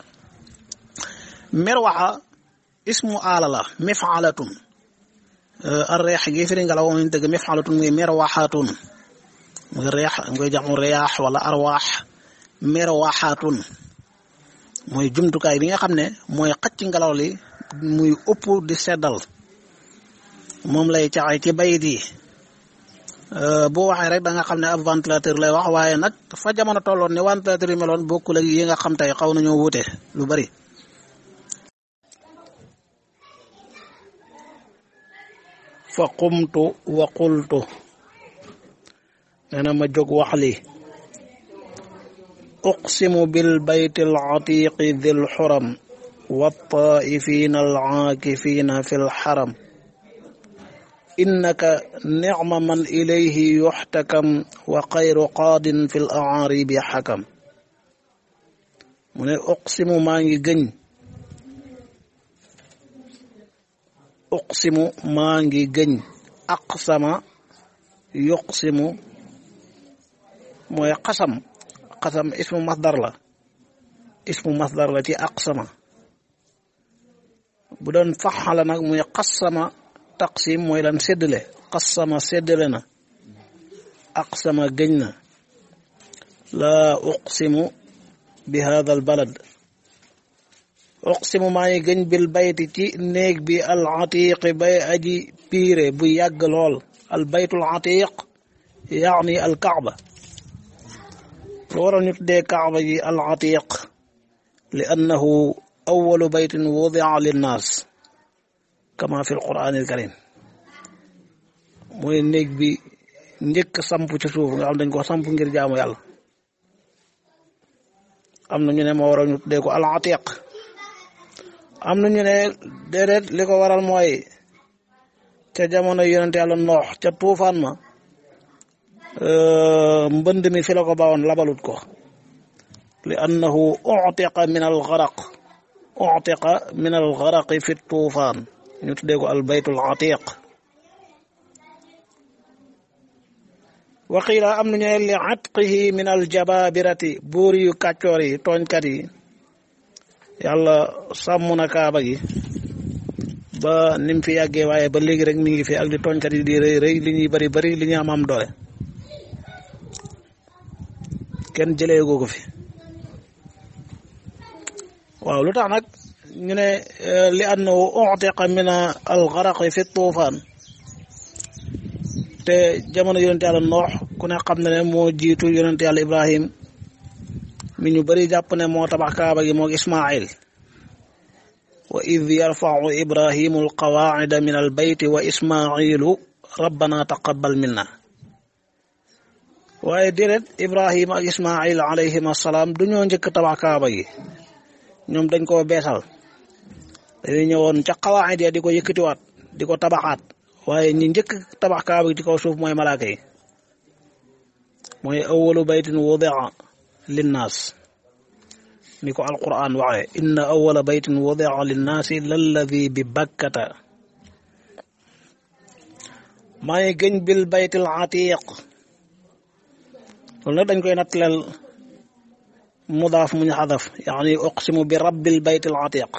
S1: mirwaxa ismu aala la mifaalatun ar reex gi firi ngelaw moom lañ dëgg mifaalatun muy mirwaxatun muy reex ngoy jaxmu riyaax wala arwaax mirwaxatun mooy jumtukaay bi nga xam ne mooy xacc ngelaw li muy ëpp di seddal moom lay caxe ci bayit yi boo waxee rek da nga xam ne ab ventilateur lay wax waaye nag fa jamono tolloon ne ventilateur yi meloon bokkul ak yi nga xam tey xaw nañoo wuute lu bari fa qumtu wa qultu nee na ma jóg wax li uqsimu bil bayti al atiqi dhil xuram wa taifina al aakifina fi l xaram innaka nicma man ilayhi yuxtakam wa xayru qaadin fi l aaribi xakam mu ne uqsimu maa ngi gëñ uqsimu maa ngi gëñ aqsama yuqsimu mooy xasam xasam ismu masdar la ismu masdar la ci aqsama bu doon faxala nag muy xasama taqsim mooy lan séddale xasama séddale na aqsama gëñ na laa uqsimu bi hada al balad uqsimu maa ngi gëñ bil bayti ci néeg bi al atiqi bay aji piire bu yàgg lool al baytul atiq yaani al kaaba lu waral ñu tuddee kaaba ji al atiq li annahu awalu baytin wudia linnaas kama fi al quran al karim mooy néeg bi njëkk samp ci suuf nga xam dañ ko samp ngir jaamu yàlla am na ñu ne moo waral ñu tuddee ko al atiq am na ñu ne déedéet li ko waral mooy ca jamono yonent yàlla noox ca tuufaan ma mbënd mi fi la ko bawoon labalut ko li annahu utiqa min al garaq utiqa min al garaqi fi tuufaan ñu tuddee ko al baytul atiq waqiila am nañu ne li atqihi min al jababirati buur yu kàccoor yi tooñkat yi yàlla sàmm na kaaba gi ba nim fi yàggee waaye ba léegi rek mi ngi fi ak li tooñkat yi di rëy rëy li ñuy bari bari li ñu am am doole kenn jëlee goo ko fi waaw lu tax nag ñu ne li annahu utiqa min al garaqi fi tuufaan te jamono yonente yàlla noox ku ne xam na ne moo jiitu yonente yàlla ibrahim mi ñu bari jàpp ne moo tabax kaaba gi moog ismail wa id yarfau ibrahimu alqawaacida min albayti wa ismailu rabbana taqabal minna waaye déedéet ibrahima ak ismail alayhim assalaam du ñoo njëkk tabax kaaba gi ñoom dañ koo beesal dañuy ñëwoon ca qawaacid ya di ko yëkkatiwaat di ko tabaxaat waaye ñi njëkk tabax kaaba gi ci kaw suuf mooy malaaka yi mooy awalu baytin wudia linnaas ni ko alquran waxee inna awala baytin wudia linnaasi lalladi bi bakkata maa ngi gëñ bil baytil atiq loolu nag dañ koy nattaleel mudaaf muñ xadaf yaani uqsimu bi rabbil baytil atiq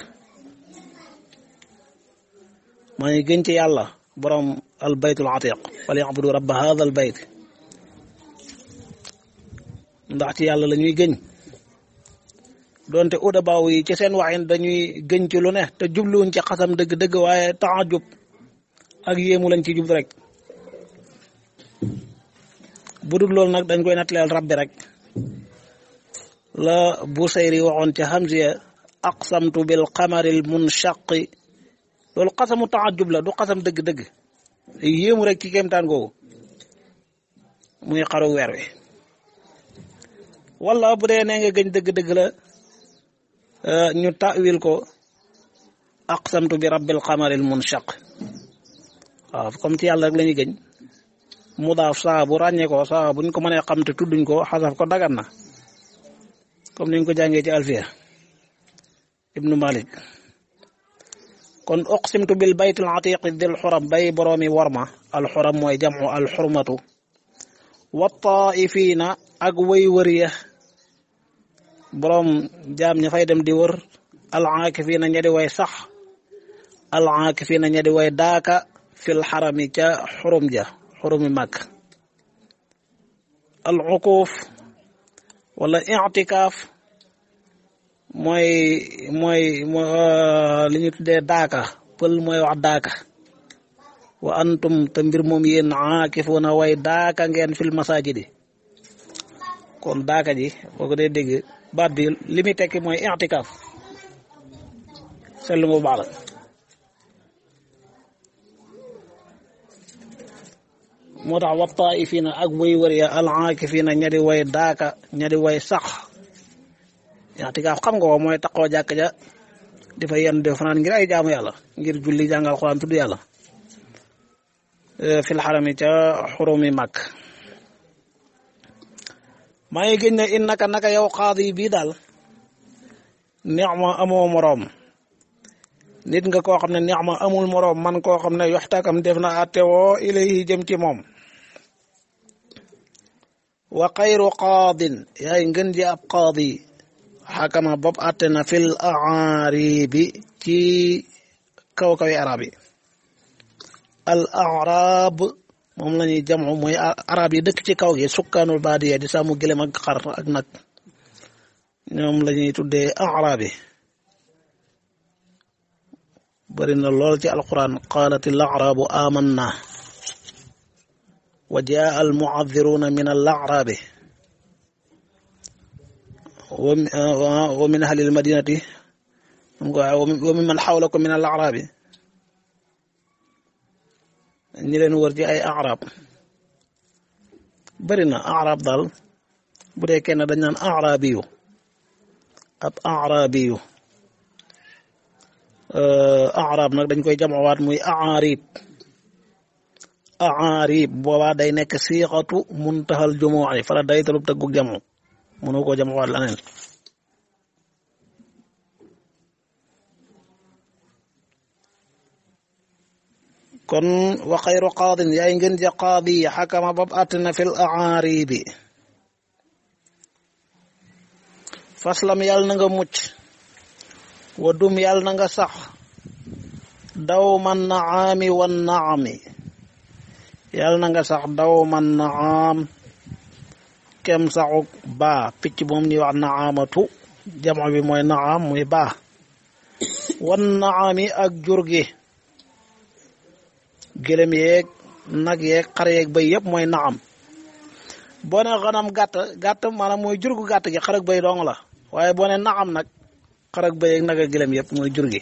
S1: maa ngi gëñ ci yàlla borom al baytul atiq wal yabudu rabba hada al bayt ndax ci yàlla la ñuy gëñ donte udabaaw yi ci seen waxin dañuy gëñ ci lu ne te jubluwuñ ci xasam dëgg-dëgg waaye taajub ak yéemu lañ ci jub rek bu dul loolu nag dañ koy nattaleel rabbi rek la Busayri waxoon ca Hamziya aqsamtu bil qamaril munshaqi loolu xasamu taajub la du xasam dëgg-dëgg yéemu rek ci kéemtaan googu muy xaru weer wi wala bu dee nee nga gëñ dëgg-dëgg la ñu tawil ko aqsamtu bi rabbil qamaril munshaq waaw comme ci yàlla rek la ñuy gëñ mudaaf saa bu ràññee ko saa buñ ko mënee xam te tudduñ ko xasaf ko dagan na comme niñ ko jàngee ci alfiya ibnu malik kon uqsimtu bil baytil atiqi dil xuram bay boroomi worma al xuram mooy jamu al xurmatu wa taifiina ak way wër ya boroom jaam ña fay dem di wër al aakifiina ña di way sax al aakifiina ña di way daaka fil xarami ca xurum ja xurumi màkk al uquuf wala i'tikaaf mooy mooy li ñu tuddee daaka pël mooy wax daaka wa antum te mbir moom yéen aakifuuna way daaka ngeen fil masaajidi kon daaka ji boo ko dee dégg baat bi li muy tekki mooy i'tikaaf seetlu mu baax la moo tax wa taifiina ak way wër ya al aakifiina ña di way daaka ña di way sax i'tikaaf xam nga ko mooy taqoo jàkk ja di fa yenn di fanaan ngir ay jaamu yàlla ngir julli jàngal Alxuraan tudd yàlla fil xarami ca xurumi màkk maa ngi gën ne innaka naka yow qaadi bii daal nicma amoo moroom nit nga koo xam ne nicma amul moroom man koo xam ne yoxtakam def na attewoo ilayhi jëm ci moom wa xayru qaadin yaay ngën ji ab qaadi xakama bopp atte na fil aaribi ci kaw kawi arab yi al arab moom la ñuy jamoo mooy arab yi dëkk ci kaw gi sukkaanul baadiya di sàmm gëlëm ak xar ak nag ñoom la ñuy tuddee arab yi bari na lool ci alquran qaalat al arabu amanna wa jaa al muadiruna min al arabi wa min ahli al madinati wa min man xawlakum min al arabi ñi leen wër ci ay arab bari na arab daal bu dee kenn dañ naan arabiyu ab arabiyu arab nag dañ koy jamawaat muy aarib aarib boobaa day nekk siixatu muntaxal jumuuci fala day talub tëggug jamu mënu koo jamawaat laneen kon wa xayru qaadin yaay ngeen ja qaadi xakama bab àttina fil aaribi faslam yàlla na nga mucc wa dum yàlla na nga sax daw man naami wan naami yàlla na nga sax daw man naam kem saxuk baa picc moom ñuy wax naamatu jamo bi mooy naam muy baa wan naami ak jur gi gëlëm yeeg nag yeeg xar yeeg bay yëpp mooy naam boo ne xanam gàtt gàtt maanaam mooy jur gu gàtt gi xar ak bay dong la waaye boo ne naam nag xar ak bay ak nag ak gëlëm yëpp mooy jur gi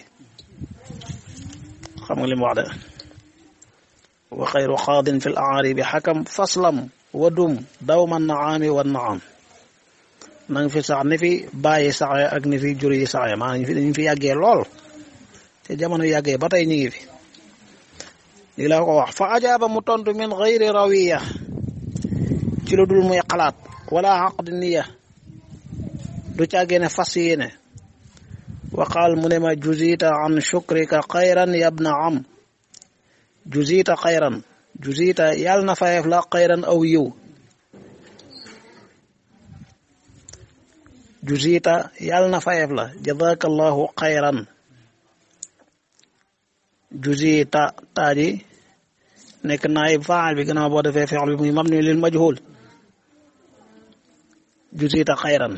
S1: xam nga li mu wax de wa xayru xaadin fi l aaribi xakam faslam wadum dawma naami wa naam na nga fi sax ni fi bàyyi saxe ak ni fi jur yi saxe maanaam ñu fi yàggee lool te jamono yàggee ba tey ñu ngi fi lii laa ko wax fa ajaaba mu tontu min xayri rawiya ci lu dul muy xalaat wala xaqdi niya du càggee ne fas yéene waqaal mu ne ma juzita an shukrika xayran yabna am juzita xayran juzita yàlla na fayeef la xayran aw yiw juzita yàlla na fayeef la jazaka allahu xayran juzita taaji nekk naayib faal bi gannaaw boo defee fi'l bi muy mabni lil majhul juzita xayran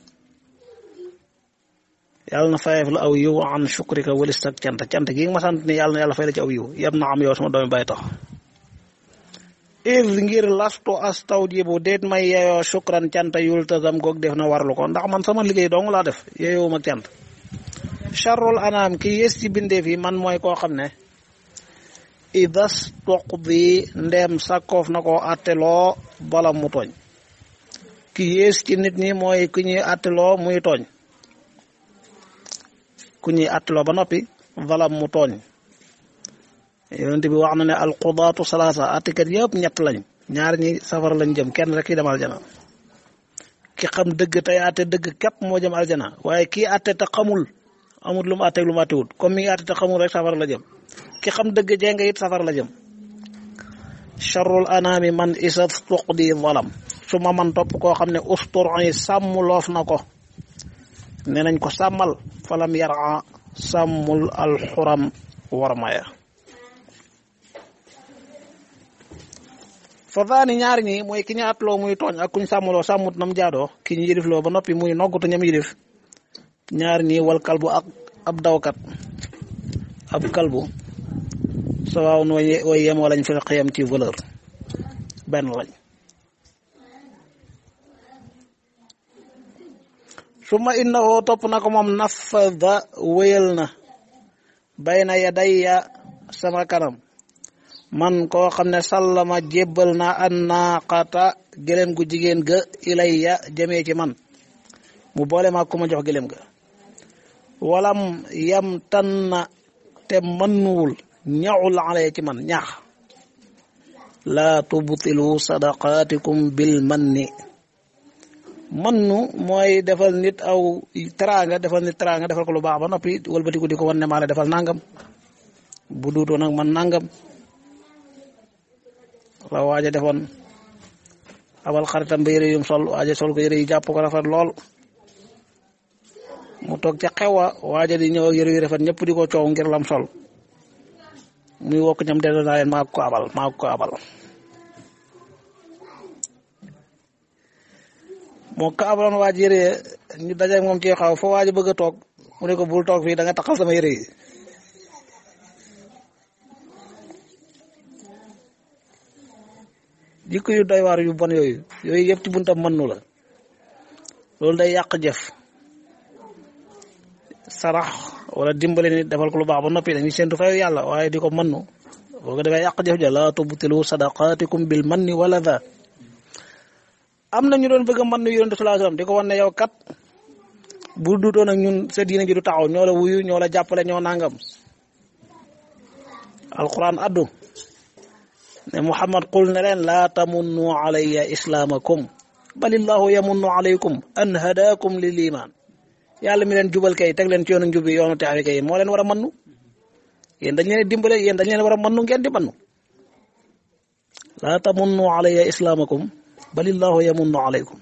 S1: yàlla na fayeef la aw yiw an shukrika walis ak cant cant gi nga ma sant ni yàlla na yàlla fay la ci aw yiw yab na am yow sama doomi bàyyi tax is ngir lastu astawjibu déet may yeyoo shukran cant yultazam goog def na warlu ko ndax man sama liggéey dong laa def yeyoo ma cant charrul anaam ki yées ci bindeef yi man mooy koo xam ne idas toqdi ndeem sàkkoof na koo atteloo bala mu tooñ ki yées ci nit ñi mooy ku ñuy atteloo muy tooñ ku ñuy atteloo ba noppi bala mu tooñ yonent bi wax na ne alqudaatu salaasa attikat yëpp ñett lañ ñaar ñi safara lañ jëm kenn rek ki dem aljana ki xam dëgg tey atte dëgg képp moo jëm aljana waaye kii atte te xamul amul lu mu àtteeg lu mu àttewut comme mi ngi àtte te xamul rek safara la jëm ki xam dëgg jeng it safara la jëm charrul anaami man isa tuqdi zalam su ma man topp koo xam ne ustur yi sàmm loof na ko ne nañ ko sàmmal falam yara sàmmul alxuram warmaya fa daani ñaar ñi mooy ki ñu atloo muy tooñ ak kuñ sàmmloo sàmmut nam jaadoo ki ñu yilifloo ba noppi muy noggutu ñam yilif ñaar ñi wal kalbu ak ab dawkat ab kalbu sawaaw nu way yemoo lañ fi xiyam ci valeur benn lañ summa innahu topp na ko moom nafada wéyal na bayna yadayya sama kanam man koo xam ne sallama jébbal na an naaqata gëlem gu jigéen ga ilayya jëmee ci man mu boole ma ku ma jox gëlem ga walam yam tanna te mënnuwul ñaxul ale ci man ñaax laa tubtilu sadaqaatikum bil manni mannu mooy defal nit aw teraanga defal nit teraanga defal ko lu baax ba noppi wëlbatiku di ko wan ne maa la defal nangam bu duutoo nag man nangam la waaja defoon abal xaritam ba yëre yum sol waaja sol ko yëre yi jàpp ko rafet lool mu toog ca xewa waaja di ñëw ak yëre yu rafet ñëpp di ko coow ngir lam sol muy wokk ñam delloo naa leen maa ko abal maa ko abal moo ko abaloon waaj yëre ñu dajeeg moom ci xaw fa waaj bëgg a toog mu ne ko bul toog fii da nga taxal sama yëre yi jikko yu doy waar yu bon yooyu yooyu yëpp ci buntam mënnu la loolu day yàq jëf sarax wala dimbale nit defal ko lu baax ba noppi dañuy séntu fayu yàlla waaye di ko mënnu boo ko defee yàq jëf ja laa tubtilu sadaqaatikum bil manni wala da am na ñu doon bëgg a mën nu yonent sallallahu alayhi wasallam di ko wan ne yow kat bu duutoon ak ñun sa diina ji du taxaw ñoo la wuyu ñoo la jàppale ñoo nangam alquran addu ne muhammad qul ne leen laa tamunnu alayya islaamakum balillahu yamunnu alaykum an hadakum lil iman yàlla mi leen jubal kay teg leen ci yoonu njub bi yoonu texe kay moo leen war a mannu yéen dañ leen dimbale yéen dañ leen war a mannu ngeen di mannu laa tamunnu alayya islaamakum balillahu yamunnu alaykum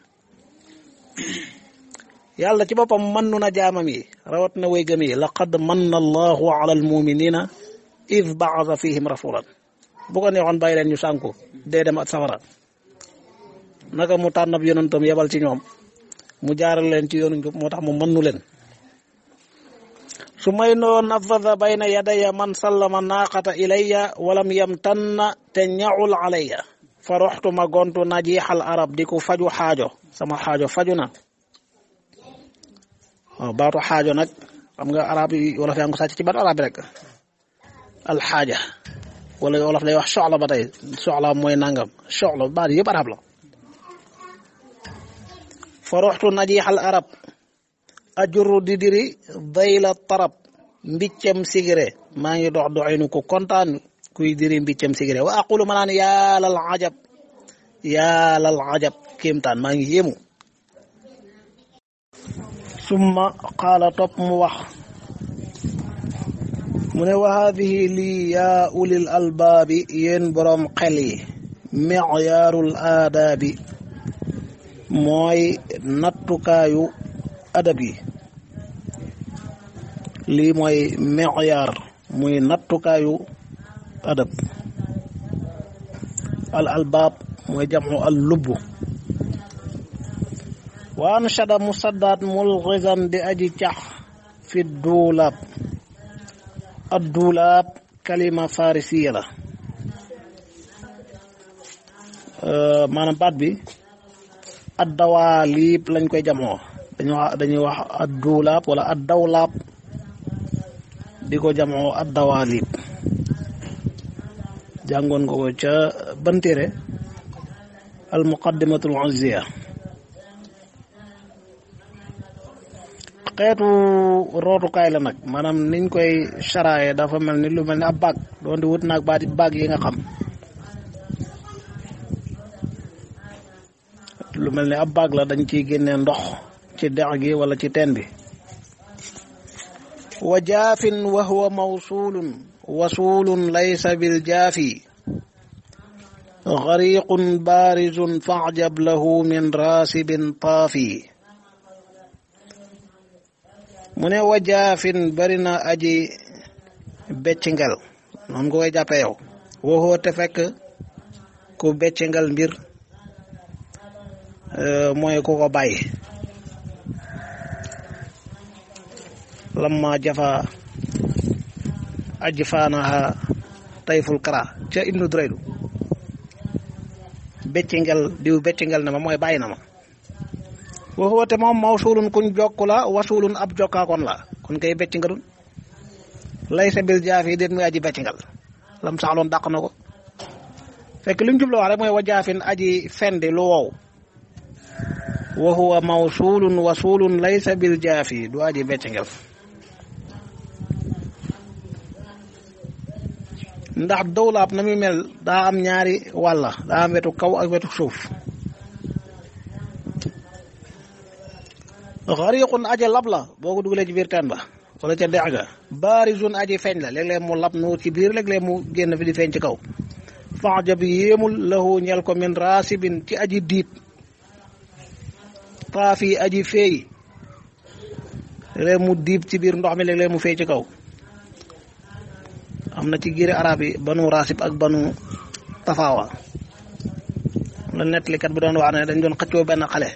S1: yàlla ci boppam mannu na jaamam yi rawat na way gëm yi laqad manna allahu ala almuminina id baasa fihim rasulan bu ko neexoon bàyyi leen ñu sànku dee dem ak safara naka mu tànn ab yonentam yebal ci ñoom mu jaaral leen ci yoonu njub moo tax mu mannu leen su may noo nafada bayna yadaya man sallama naaqata ilayya walam yamtanna te ñaul alayya fa roxtu ma gontu najiixal arab di ko faju xaajo sama xaajo faju na waaw baatu xaajo nag xam nga arab yi wolof yaa ngi ko sàcc ci baatu arab bi rek alxaaja wala wolof day wax soxla ba tey soxla mooy nangam soxla baat yëpp arab la fa roxtu najiixal arab ajurru di diri dayla tarab mbiccam sigire maa ngi dox doxinu ko kontaan kuy diri mbiccam sigire wa aqulu ma naan yaalal ajab yaalal ajab kéemtaan maa ngi yéemu summa qaala topp mu wax mu ne wa haadihi lii yaa ulil albaabi yéen boroom xel yi micyaarul aadaabi mooy nattukaayu adab yi lii mooy micyaar muy nattukaayu adab al albaab mooy jamcu al lubbu wa anshada musaddaat mulxizan di aji cax fi duulaab ad duulaab kalima farisiya la maanaam baat bi ad dawaaliib lañ koy jamoo dañuy wax dañuy wax ad duulaab wala ad dawlaab di ko jamoo ad dawaaliib jàngoon nga ko ca bantéere al muqaddimatul uzziya xeetu rootukaay la nag maanaam niñ koy charaaye dafa mel ni lu mel ni ab baag doon di wut naag baati baag yi nga xam lu mel ni ab baag la dañ ciy génnee ndox ci dex gi wala ci teen bi wa jaafin wa huwa mawsulun wasulun laysa bil jaafi gariqun barizun faajab lahu min raasibin taafi mu ne wajaafin bari na aji beccingal noonu nga koy jàppee yow waxoo te fekk ku beccingal mbir mooy ku ko bàyyi lamma jafa aji faanaha tayful kara ca ibnu draydu beccingal diw beccingal na ma mooy bàyyi na ma waxoo te moom mawsulun kuñ jokku la wasulun ab jokkaakoon la kon kay beccingalun lay sa bil jaafi déet muy aji beccingal lam saxloon dàq na ko fekk li mu jublu wax rek mooy wajaafin aji fendi lu wow wa huwa mawsulun wasulun laysa bil jaafi du aji beccingal ndax dawlaab na muy mel daa am ñaari wàlla daa am wetu kaw ak wetu suuf xariqun aji lab la boo ko dugalee ci biir teen ba wala ca dex ga baarizun aji feeñ la léeg-léeg mu lab nu ci biir léeg-léeg mu génn fi di feeñ ci kaw faxja bi yéemul lahu ñel ko min raasibin ci aji diib taafi aji feey léeg mu diib ci biir ndox mi léeg-léeg mu feey ci kaw am na ci giiri arab yi banu raasib ak banu tafaawa la nettalikat bi doon wax ne dañ doon xëccoo benn xale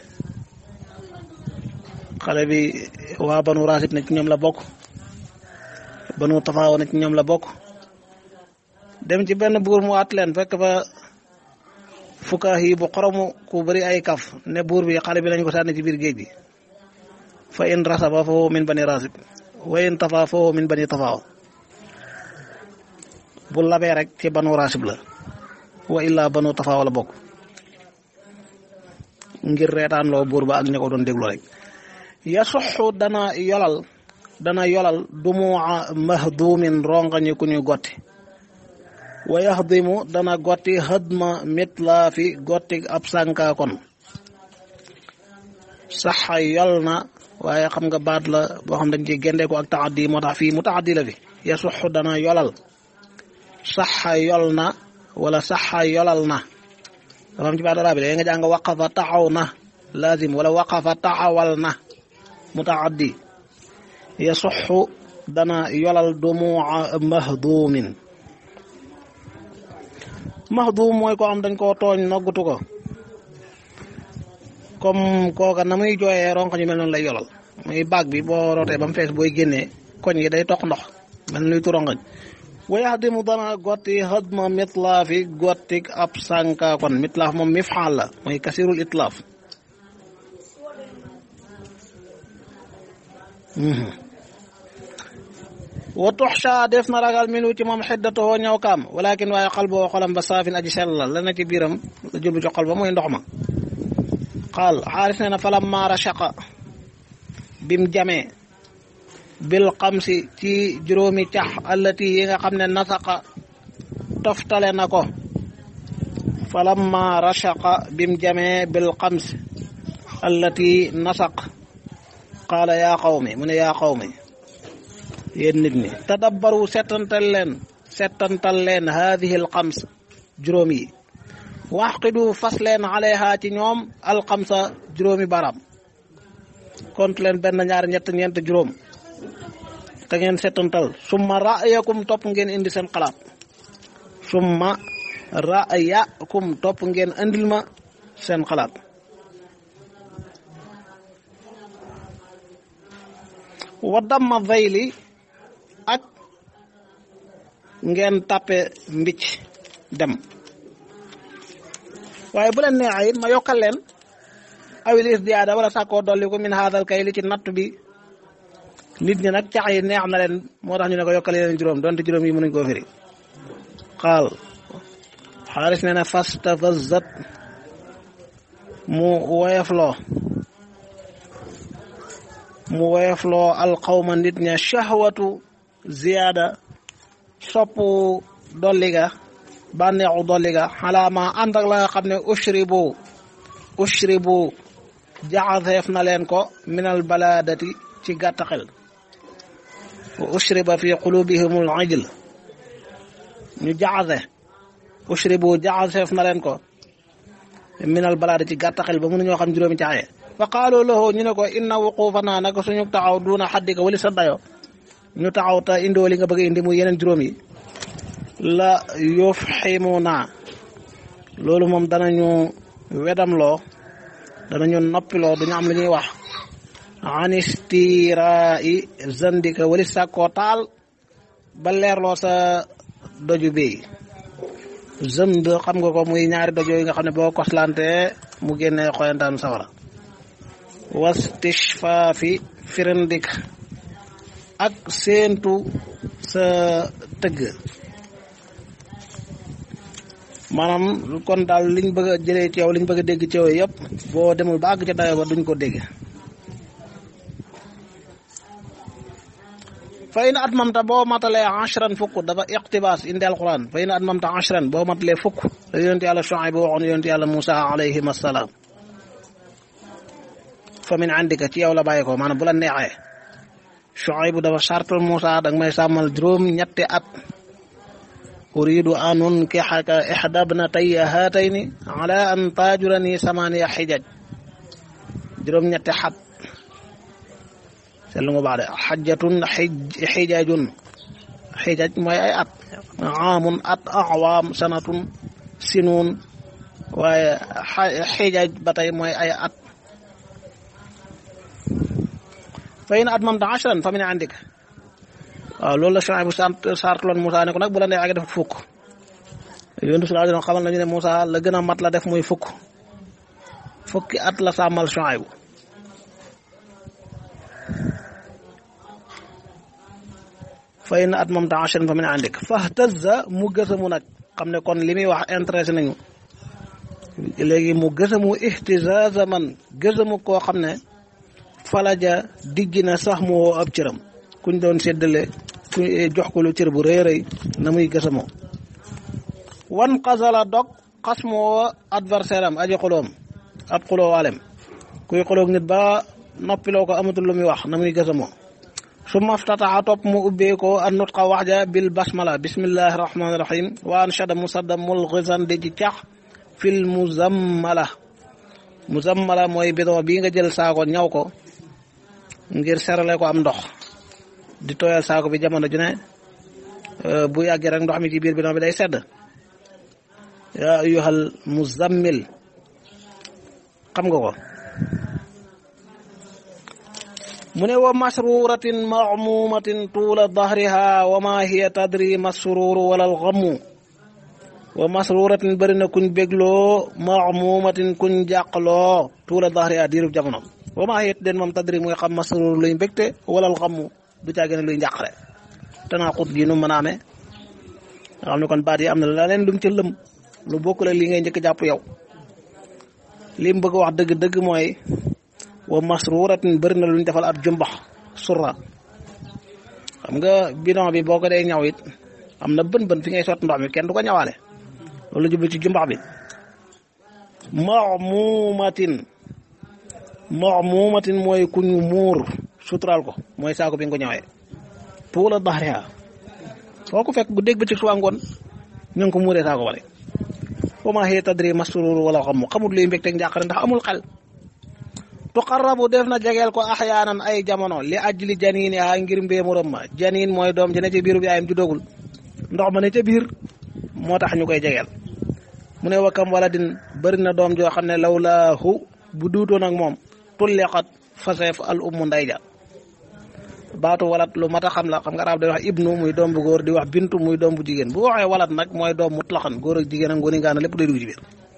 S1: xale bi waa banu raasib ne ci ñoom la bokk banu tafaawa ne ci ñoom la bokk dem ci benn buur mu at leen fekk fa fukkaah yi bu xoromu ku bëri ay kaf ne buur bi xale bi lañ ko sànni ci biir géej gi fa in rasaba foo min bani raasib wa in tafa foo min bani tafaawa bu labee rek ci banu raasib la wa illaa banu tafaawa la bokk ngir reetaan loo buur ba ak ña ko doon déglu rek yasuxu dana yolal dana yolal dumuwa mahdumin rongañi ku ñuy gotti wa yaxdimu dana gotti xëdma mitlaafi gotti ab sànka kon saxa yol na waaye xam nga baat la boo xam dañ ci génde ko ak taaddi moo tax fii mu taaddi la fi yasuxu dana yolal saxa yol na wala saxa yolal na dafa am ci baat arab bi da nga jàng waqafa taxaw na laazim wala waqafa taxawal na mutaaddi yasuxu dana yolal dumuwa mahdumin mahdum mooy ko am dañ koo tooñ noggutu ko comme kooka na muy jooyee ronk ñu mel noonu lay yolal muy baag bi boo rootee ba mu fees booy génnee koñ yi day toq ndox mel luy turongañ wa yaxdimu dana gotti xadma mitlaafi gottik ab sànka kon mitlaaf moom mifxaal la mooy kasirul itlaaf wa tuxsha def na ragal minu ci moom xiddatoo ñaw kaam walakin waaye xal boo xolam ba saafin aji sellal la na ci biiram la jublu ci xol ba mooy ndox ma xaal xaaris ne na falam maara shaqa bim jamee bil xamsi ci juróomi cax allati yi nga xam ne nasaqa toftale na ko falamma rashaqa bim jamee bil xams allati nasaq qaala yaa qawmi mu ne yaa qawmi yéen nit ñi tadabbaru settantal leen settantal leen haadihi al xams juróom yi waxqidu fas leen alayha ci ñoom al xamsa juróomi baram kont leen benn ñaar ñett ñeent juróom te ngeen settantal summa ra'yakum topp ngeen indi seen xalaat summa ra'yakum topp ngeen andil ma seen xalaat wa damma vayli ak ngeen tàppe mbicc dem waaye bu leen neexee it ma yokkal leen awil isdiyaada wala sàkkoo dolli ko min haadal kay li ci natt bi nit ñi nag cax yi neex na leen moo tax ñu ne ko yokkal yeneen juróom donte juróom yi mënuñ koo firi xaal xaaris ne na fastafazat mu woyefloo mu woyefloo alqawma nit ña shahwatu ziyaada soppu dolliga bànneexu dolliga xalaama ànd ak la nga xam ne ushribu ushribu jaxaseef na leen ko minal balaadati ci gàtt xel wa ushriba fi qulubihimul ijl ñu jaxase ushribu jaxaseef na leen ko minal balaada ci gàttaxel ba mënuñoo xam juróomi caaye fa qaalu lahu ñu ne ko inna wuquufanaa naka suñu taxaw duuna xaddika wali sa dayo ñu taxaw te indoo li nga bëgg indi muy yeneen juróom yi la yufximuna loolu moom danañu wedamloo danañu noppiloo duñu am lu ñuy wax anistirai zandika wali sàkkoo taal ba leerloo sa doju bi zënd xam nga ko muy ñaari dojo yi nga xam ne boo koslante mu génnee xoyantaanu sawara wastishfaafi firindik ak séentu sa tëgg maanaam kon daal liñ bëgg a jëlee ci yow liñ bëgg a dégg ci yow yëpp boo demul ba àgg ca dayo ba duñ ko dégg fa in atmamta boo matalee ashran fukk dafa iqtibaas indi alquran fa in atmamta ashran boo matalee fukk la yonent yàlla Shuayb waxoon yonent yàlla Musa alayhim assalaam fa min indika ci yow la bàyyi ko maanaam bu la neexee Shuayb dafa sartal Musa danga may sàmmal juróom ñetti at uridu an unkixaka ixda bnatayya haatayni ala an taajurani samaniya xijaj juróom ñetti xat seetlu nga baax de xajjatun xijajun xijaj mooy ay at aamun at awaam sanatun sinuun waaye xijaj ba tey mooy ay at fa in atmamta ashran fa min indika waaw loolu la Shuayb bu sant sartloon Moussa ne ko nag bu la neexee def fukk yonent sallallahu alayhi wa sallam xamal nañu ne Moussa la gën a mat la def muy fukk fukki at la sàmmal Shuayb fa in atmamta ashran fa min indik fahtazza mu gësamu nag xam ne kon li muy wax intéressé nañu léegi mu gësamu ihtizaza man gësamu koo xam ne falaja digg na sax mu woo ab cëram kuñ doon séddale ku jox ko lu cër bu rëy rëy na muy gësamoo wan xasala dog xas moo adversaire am aji xuloom ab xuloo waalem kuy xuloog nit ba noppiloo ko amatul lu muy wax na muy gësamoo su maftataxa topp mu ubbee ko an nutqa wax ja bil basmala bismillahi rahmani rahim wa anshada musadda mulxisan di ci cax fil muzammala muzammala mooy bidon bii nga jël saako ñaw ko ngir serale ko am ndox di tooyal saako bi jamono ju ne bu yàggee rek ndox mi ci biir bidon bi day sedd yaa ayyuhal muzammil xam nga ko mu ne wa masruratin mamumatin tuula dahriha wa ma hiya tadri masruru wala alxamu wa masruratin bëri na kuñ bégloo mamumatin kuñ jàqloo tuula dahriha diirub jamono wa ma hiya den moom tadri muy xam masrur luy mbégte wala alxamu du caa gën a luy njàqare tanaa xut gi nu mën a amee nga xam ne kon baat yi am na la leen lum ca lëm lu bokk la li ngay njëkk jàpp yow li mu bëgg wax dëgg-dëgg mooy wa masruratin bëri na lu ñu defal ab jumbax surra xam nga bidon bi boo ko dee ñaw it am na bën bën fi ngay sotti ndox mi kenn du ko ñawaale loolu jublu ci jumbax bi mamumatin mamumatin mooy ku ñu muur suturaal ko mooy saako bi nga ko ñawee tuula dahriha foo ko fekk bu dégg ba ci suba ngoon ñu ngi ko muuree saako bale wa maa hiya tadri masrur wala xamu xamul luy mbégteeg njàqare ndax amul xel tuqarrabu def na jegeel ko axyaanan ay jamono li ajli janiin yaa ngir mbéemuram ma janiin mooy doom ji ne ci biiru bi ayam ju dogul ndox ma ne ca biir moo tax ñu koy jegeel mu ne wakam wala din bëri na doom joo xam ne lawlaahu bu duutoon ak moom tulliqat faseef al ummu nday ja baatu walat lu mat a xam la xam nga arab day wax ibnu muy doom bu góor di wax bintu muy doom bu jigéen bu waxee walat nag mooy doom mutlaxan góor ak jigéen ak ngóoni ngaana lépp day dugg ci biir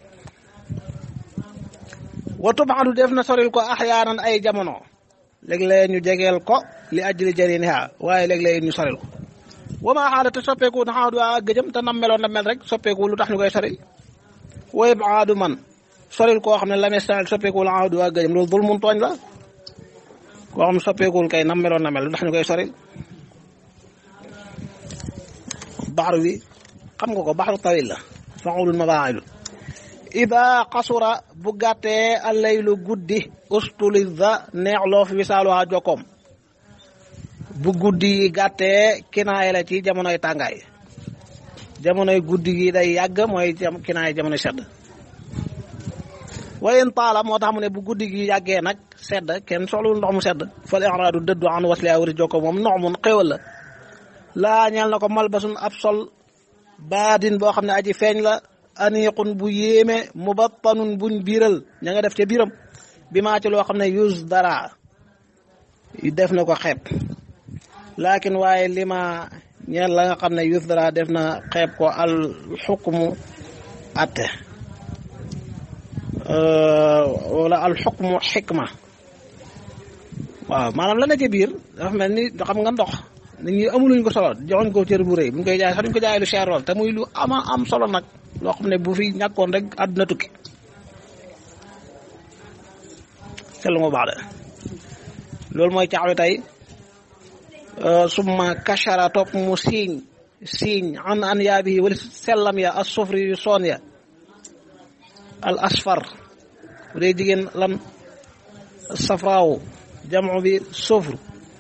S1: wa tubaadu def na soril ko axyaanan ay jamono léeg-léeg ñu jegeel ko li ajli janiiniha waaye léeg-léeg ñu soril ko wa maa xaala te soppeeku na xaadu waa gëjëm te nam meloon na mel rek soppeeku lu tax ñu koy soril wa ibaadu man soril koo xam ne la mestal soppeeku la xaadu waa gëjëm loolu dul mun tooñ la koo xam soppeekuwul kay nam meloon na mel lu tax ñu koy soril baxaru bi xam nga ko baxaru tawil la faxulun mabaailu ida xasura bu gàttee allaylu guddi ustulida neexloo fi wisaaluwaa jokkoom bu guddi yi gàttee kinaay la ci jamonoy tàngaay jamonoy guddi gi day yàgg mooy kinaay jamono sedd wayen taala moo tax mu ne bu guddi gi yàggee nag sedd kenn soxlawul ndox mu sedd fal iraadu dëddu an wasli awri jokko moom ndox mun xéwal la laa ñeel na ko malbasun ab sol baadin boo xam ne aji feeñ la aniqun bu yéeme mubattanun buñ biiral ña nga def ca biiram bi maa ci loo xam ne yus dara def na ko xeeb laakin waaye lima ñeel la nga xam ne yus dara def na xeeb ko al xukmu atte wala al xukmu xikma waaw maanaam la na ca biir dafa mel ni xam nga ndox nit ñi amuluñ ko solo joxuñ ko cër bu rëy buñ koy jaay sax duñ ko jaay lu cher lool te muy lu ama am solo nag loo xam ne bu fi ñàkkoon rek àdduna tukki sell mu baax de loolu mooy caaxwi tey summa kachara topp mu siiñ siiñ an an yaa bi wala sellam ya as sufri yu soon ya al asfar bu dee jigéen lan safraawu jamu bi sufr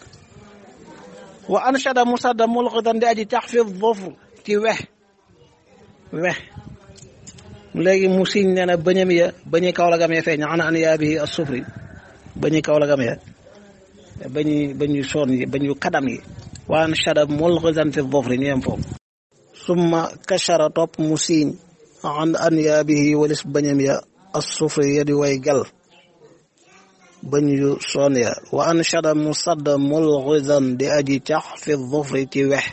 S1: wa anshada musadda mulqitan di aji tax fi dhufr ci wex wex léegi mu siiñ nee na bëñam ya bañi kaw la gamee feeñ an an yaa bi as sufri bañu kaw la gamee bañu bañu soon yi bañu kadam yi wa anshada mulqitan fi dhufr ñu yem foofu summa kachara topp mu siiñ an an yaabihi walis bañam ya assufri ya di way gal bañ yu soon ya wa anshada musadda mulghizan di aji cax fi dhufri ci wex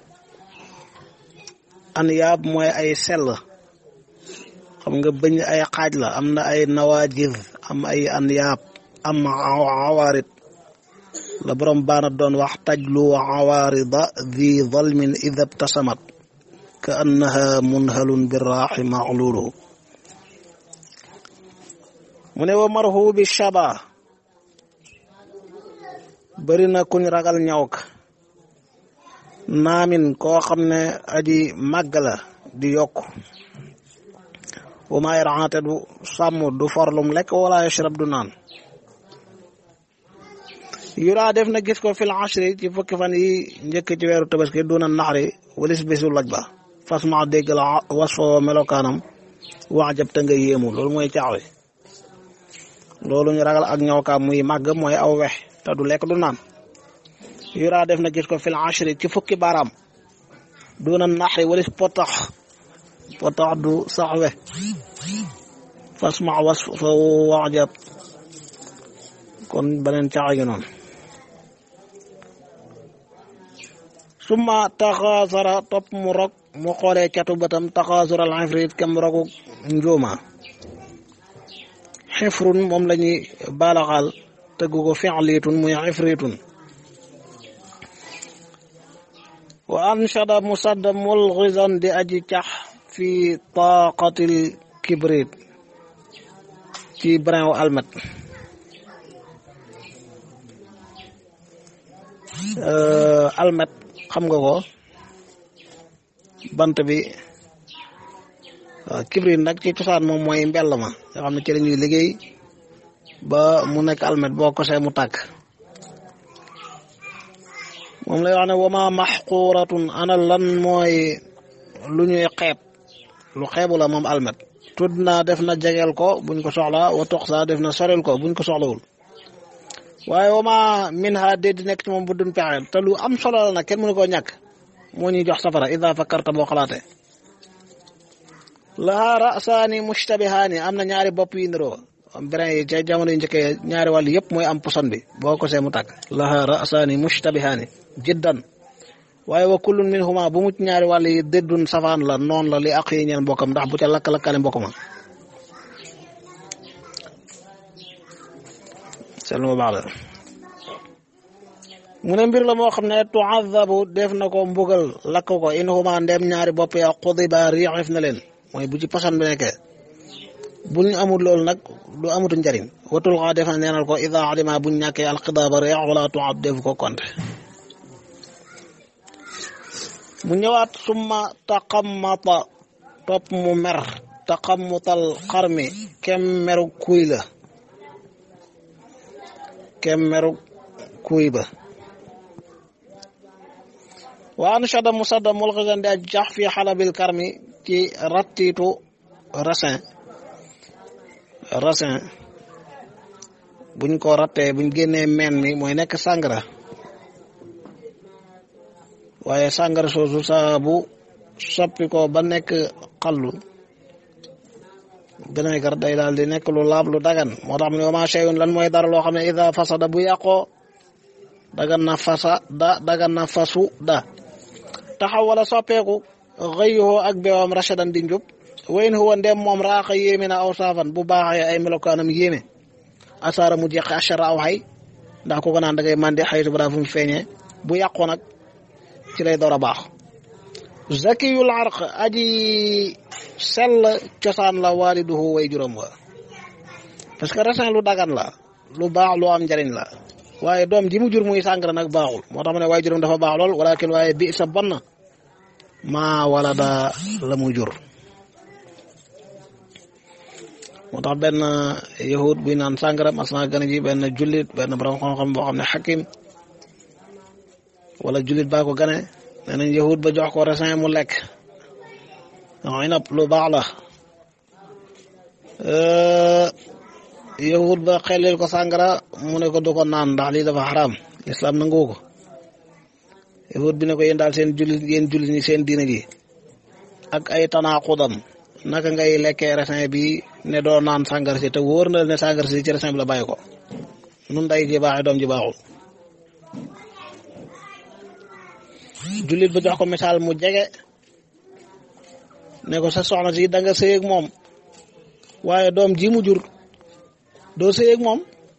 S1: an yaab mooy ay sell xam nga bañ ay xaaj la am na ay nawaajiz am ay an yaab am awaarid la borom baana doon wax tajlu awaarida di zalmin ida btasamat ka annaha munhalun birraaxi maxluulu mu ne wa marhu bi shaba bëri na kuñ ragal ñaw ka naamin koo xam ne aji màgg la di yokk wa maa yarante du sàmm du forlum lekk wala yashrab du naan yuraa def na gis ko fil ashri ci fukki fan yi njëkk ci weeru tabaski duna naxari walis bésu loj ba fas ma dégg la was foo melokaanam wax jab te nga yéemu loolu mooy caaxwe loolu ñu ragal ak ñawkaam muy màgg mooy aw wex te du lekk du naan yuraa def na gis ko fil ashri ci fukki baaraam duna naxari walis potax potax du sax we fas ma was foo wax jab kon beneen caaxa gi noonu summa taxaasara topp mu rog mu xoolee catu bëtam taxaasura al ifrit kem rogu njuuma xifrun moom la ñuy baalaxaal tëggu ko fi'litun muy ifritun wa anshada musadda mulghizan di aji cax fi taqatil kibrit ci brin wu almet almet xam nga ko bant bi waaw kibrit nag ci cosaan moom mooy mbell ma nga xam ne ci lañuy liggéey ba mu nekk almet boo kosee mu tàkk moom lay wax ne wama maxquratun ana lan mooy lu ñuy xeeb lu xeebu la moom almet tudd naa def na jegeel ko buñ ko soxla wa tox saa def na sorel ko buñ ko soxlawul waaye wama min ha déet di nekk ci moom bu dun pexe te lu am solo la nag kenn mënu koo ñàkk moo ñuy jox safara ida fakkarta boo xalaatee laha rasaani mushtabihaani am na ñaari bopp yi niroo brin yi ca jamono yu njëkkee ñaari wàll yëpp mooy am poson bi boo ko see mu tàkk laha rasaani mushtabihaani jiddan waaye wa kullun minhuma bu mucc ñaari wàll yi déddun safaan la noon la li ak yi ñeen mbokkam ndax bu ca lakk-lakkale mbokk ma sel mu baax la mu ne mbir la moo xam ne tuazabu def na ko mbugal lakk ko in huma ndem ñaari bopp ya xudiba riixif na leen mooy bu ci poson bi nekkee buñ amul loolu nag du amutu njariñ watul xaa def na neenal ko ida adima buñ ñàkkee alxidaaba riix wala tuab def ko konte mu ñëwaat summa taqammata topp mu mer taqammutal xarmi kem meru kuy la kem meru kuy ba wa anshada musadda mulxisan di aj jax fi xalabil karmi ci rattiitu raisin raisin buñ ko rattee buñ génnee meen mi mooy nekk sàngara waaye sàngara soosu saa bu soppi ko ba nekk xallu vinaigre day daal di nekk lu laab lu dagan moo tax mu ne wama shay'un lan mooy dara loo xam ne ida fasada bu yàqoo dagan na fasa da dagan na fasu da taxaw wala soppeeku xëyuhoo ak beewam rashadan di njub wayn huwa ndem moom raaxa yéeme na aw saafan bu baaxee ay melokaanam yéeme asaara mu jeqe achara aw xay ndax ku ko naan da ngay mandi xaytu bara fu mu feeñee bu yàqoo nag ci lay door a baax zakiyul arq aji sell cosaan la waaliduhu way juróom wa parce que raisin lu dagan la lu baax lu am njariñ la waaye doom ji mu jur muy sàngara nag baaxul moo tax ma ne way juróom dafa baax lool walakin waaye bi sa bon na maa wala da la mu jur moo tax benn yahud buy naan sàngara mas naa gën a ji benn jullit benn borom xam-xam boo xam ne xakim wala jullit baa ko gane nee nañ yahud ba jox ko raisin mu lekk non inab lu baax la yahud ba xelil ko sàngara mu ne ko du ko naan ndax lii dafa xaraam lislaam nangu ko yahud bi ne ko yéen daal seen jullit yéen jullit ñi seen diina ji ak ay tanaaxudam naka ngay lekkee raisin bi ne doo naan sàngara si te wóor na ne sàngara si ci raisin bi la bàyyi ko nun day ji baaxee doom ji baaxul jullit ba jox ko misaal mu jege ne ko sa soxna si da nga sëy ak moom waaye doom ji mu jur doo sëy ak moom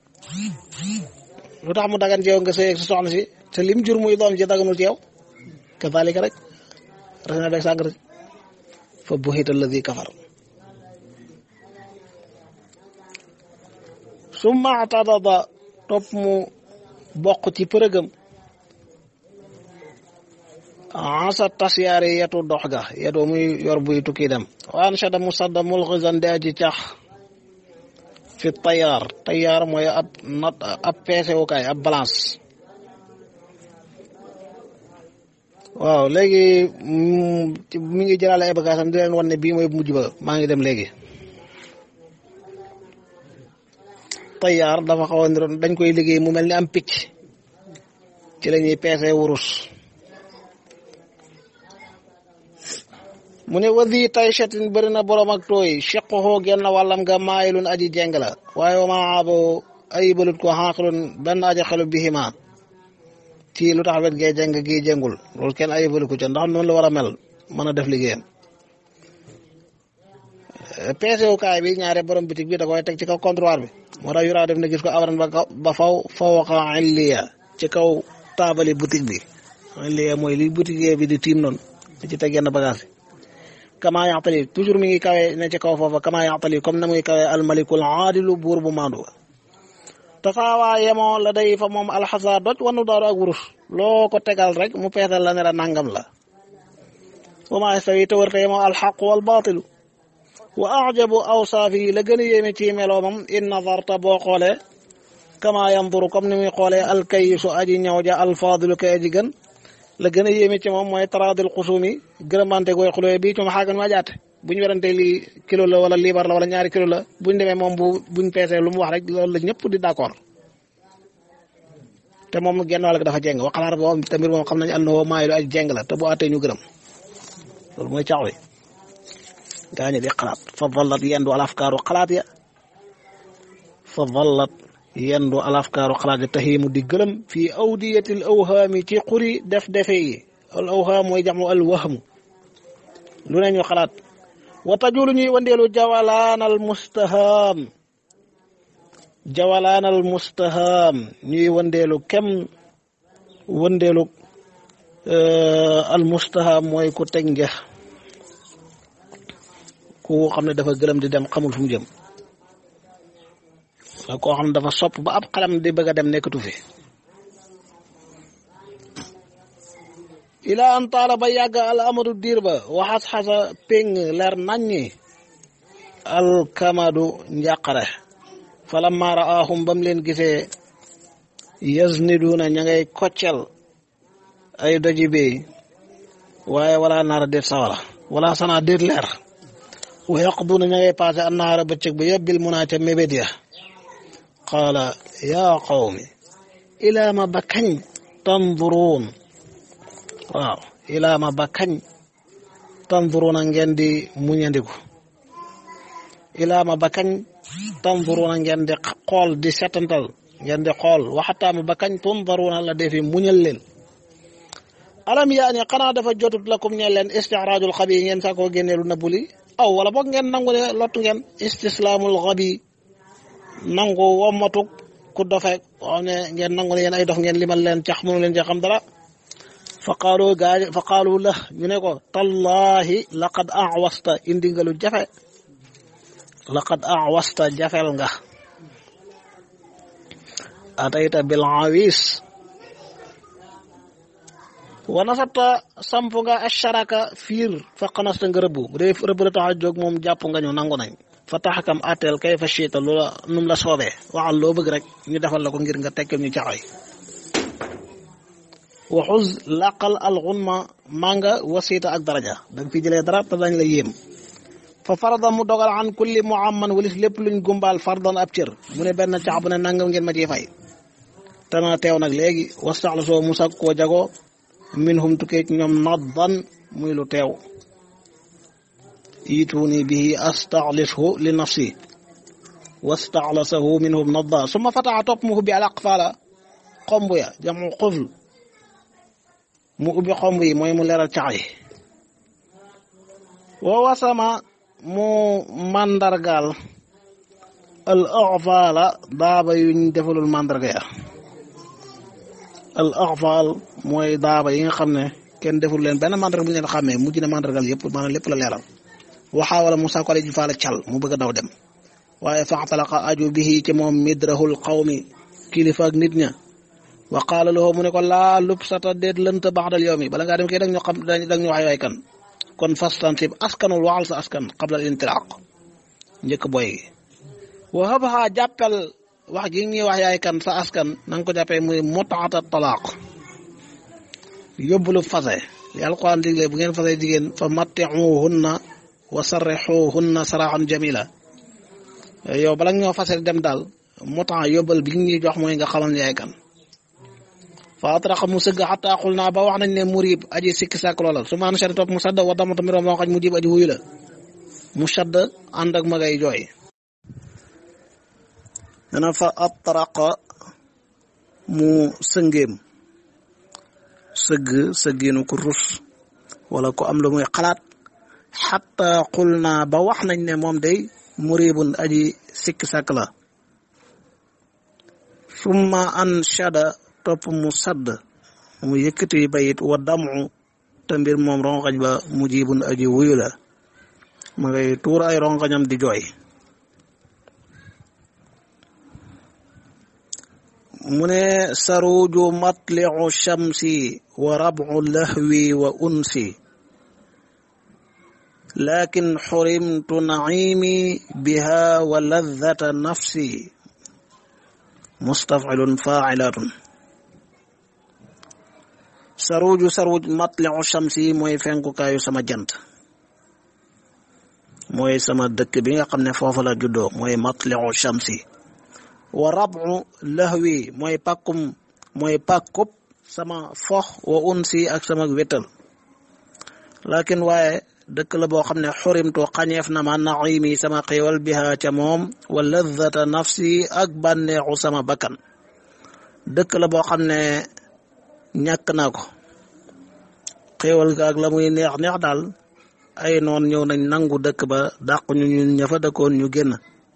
S1: lu tax mu dagan ci yow nga sëy ak sa soxna si te lim jur muy doom ji daganul ci yow kazalika rek raisin beeg sàngara si fa buhita alladi kafar summa atadada topp mu bokk ci përëgam asa tasyaari yetu dox ga yetu muy yor buy tukki dem waan shada musadda mulxizan de aji cax fi tayaar tayaar mooy ab nat ab peesewukaay ab balance waaw léegi mi ngi jëlaale ay bagaasam di leen wan ne bii mooy mujj ba maa ngi dem léegi tayaar dafa xaw a niroon dañ koy liggéey mu mel ni am picc ci la ñuy peese wurus mu ne wadi taychatin bëri na borom ak tooy cheqoxoo genn wàllam nga maayilun aji jeng la waaye wa maa abo ayibalut ko xaqilun benn aji xelu bihima ci lu tax wet gee jeng gi jengul loolu kenn ayibalu ko ca ndax noonu la war a mel mën a def liggéeyam peesewukaay bi ñaare borom bitig bi da koy teg ci kaw comptoir bi moo tax yuraa def na gis ko awran ba ba faw fawqa illiya ci kaw taabali boutique bi illiya mooy li boutique bi di tiim noonu di ci teg yenn bagage kama yaxtali toujours mi ngi kawe ne ci kaw foofa kama yaxtali comme na muy kawe almalikul aadilu buur bu maandu tasaawaa yemoo la day fa moom alxasa doj wanu daaru ak wurus loo ko tegal rek mu peesal la ne la nangam la wa maa yastawi te wërte yemoo alxaqu wal baatilu wa ajabu awsaafi la gën a yéeme ci meloomam in nazarta boo xoolee kama yanduru comme ni muy xoolee alkayisu aji ñëw ja alfaadilu kay aji gën la gën a yéeme ci moom mooy taraadil xusumi gërëmante gooy xulóoye bii cum xaagan ma jaate bu ñu werante lii kilo la wala liibar la wala ñaari kilo la buñ demee moom bu buñ peesee lu mu wax rek loolu la ñëpp di d'accord te moom genn wàll dafa jeng waxalaat boobu tamit moom xam nañu àndoo maayilu aj jeng la te bu àttee ñu gërëm loolu mooy cax wi gaañu di xalaat fa vallat yendu alafkaaru xalaat ya fa vallat yendu alafkaaru xalaat ya taxiimu di gërëm fii awdiyatil awhaami ci xuri def defe yi al awhaam mooy jamu al wahmu lu ne ñu xalaat wa tajulu ñuy wandeelu jawalaanal mustahaam jawalaanal mustahaam ñuy wandeelu kem wandeelu al mustahaam mooy ku teg njeex ku xam ne dafa gëlëm di dem xamul fu mu jëm ak koo xam ne dafa sopp ba ab xalam di bëgg a dem nekkatu fi ila an taala ba yàgg al amadu diir ba waxas xasa péng leer naññi alkamadu njàqare falamma raahum bam leen gisee yasniduuna ña ngay koccel ay doji bey waaye wala naara déet sawara wala sanaa déet leer wa yaqduuna ña ngay passé annaara bëccëg ba yëbbil munaa ca mébét ya qaala yaa qawmi ilaa ma ba kañ tanduruun waaw ilaa ma ba kañ tanduruuna ngeen di muñandiku ilaa ma ba kañ tanduruuna ngeen di xool di setantal ngeen di xool waxataa ma ba kañ tundaruuna la defi muñal leen alam yaani xanaa dafa jotut lakum ñe leen istixraajul xabi ngeen saa koo génneelu nëbbu li aw wala boog ngeen nangu ne lottu ngeen istislaamul xabi nangu wommatuk ku dofe xam ne ngeen nangu ne yéen ay dof ngeen limal leen cax mënu leen ci xam dara fa qaalu gaa fa qaalu la ñu ne ko tallahi laqad awasta indi nga lu jafe laqad awasta jafel nga atayta bil awis wa nasatta samp nga asharaka fiir fa xanasta nga rëbb bu dee rëbb la tax a jóg moom jàpp nga ñu nangu nañ fa taxakam atteel kay fa chiita loola num la soobee waxal loo bëgg rek ñu defal la ko ngir nga tekkal ñu caxoy waxuz laqal alxunma manga wasiita ak daraja da nga fi jëlee dara te dañ la yéem fa farada mu dogal an kulli muamman walis lépp luñ gumbaal fardan ab cër mu ne benn cax bu ne nangam ngeen ma ciy fay te na teew nag léegi wastaxla soo musak koo jagoo minhum tukkee ci ñoom naddan muy lu teew yituuni bihi astaxlishu li nafsi wastaxlasahu minhum nadda suma fataxa topp mu ubbi al aqfaala xomb ya jamu xufl mu ubbi xomb yi mooy mu leeral cax yi wa wasama mu mandargaal al aqfaala daaba yuñ defalul mandarga ya al aqfaal mooy daaba yi nga xam ne kenn deful leen benn mandarga bu ñu leen xàmmee mujj na mandargal yëpp maanaam lépp la leeral waxaa wala Musaa ko ji faala cal mu bëgg a daw dem waaye faxtalaqa aju bihi ci moom midrahul qawmi kilifa ak nit ña wa qaala lahu mu ne ko laa lubsata déet lënt baxdal yow mi bala ngaa dem kay dag ñu xam dag ñu wax waay kan kon fastansib askanul waxal sa askan qabla al intilaq njëkk boy gi wa habha jàppel wax ji ñuy wax yaay kan sa askan na nga ko jàppee muy mutaata talaaq yóbbulu fase li alquran digle bu ngeen fase jigéen fa matti'uhunna wa sarrixuhunna saraxan jamila yow bala ñoo fase dem daal mutaa yóbbal bi ñuy jox mooy nga xamal yaay kan fa atraqa mu sëgg xataa xul naa ba wax nañ ne murib aji sikki sàkk loola su maan shari topp mu sadd wa damata miroom moo xañ mu jib aji wuyu la mu sadd ànd ak magay jooy dana fa atraqa mu sëngeem sëgg sëggiinu ku rus wala ku am lu muy xalaat xatta xul naa ba wax nañ ne moom day muribun aji sikki sàkk la summa anshada topp mu sadd mu yëkkati bayit wa damu te mbir moom rongañ ba mujibun aji wuyu la ma ngay tuur ay rongañam di jooy mu ne saruju matliu shamsi wa rabu lahwi wa unsi lakin xurimtu naimi biha wa ladata nafsi mustafilun failatun saruju saruj matliu shamsi mooy fenkukaayu sama jant mooy sama dëkk bi nga xam ne foofu la juddoo mooy matliu shamsi wa rabu lahwi mooy pàkkum mooy pàkkub sama fox wa unsi ak sama wétal lakin waaye dëkk la boo xam ne xurimtu xañeef na ma naimi sama xéewal biha ca moom wa ladata nafsi ak bànneexu sama bakkan dëkk la boo xam ne ñàkk naa ko xéewal ga ak la muy neex neex daal ay noon ñëw nañ nangu dëkk ba dàq ñu ñun ña fa dëkkoon ñu génn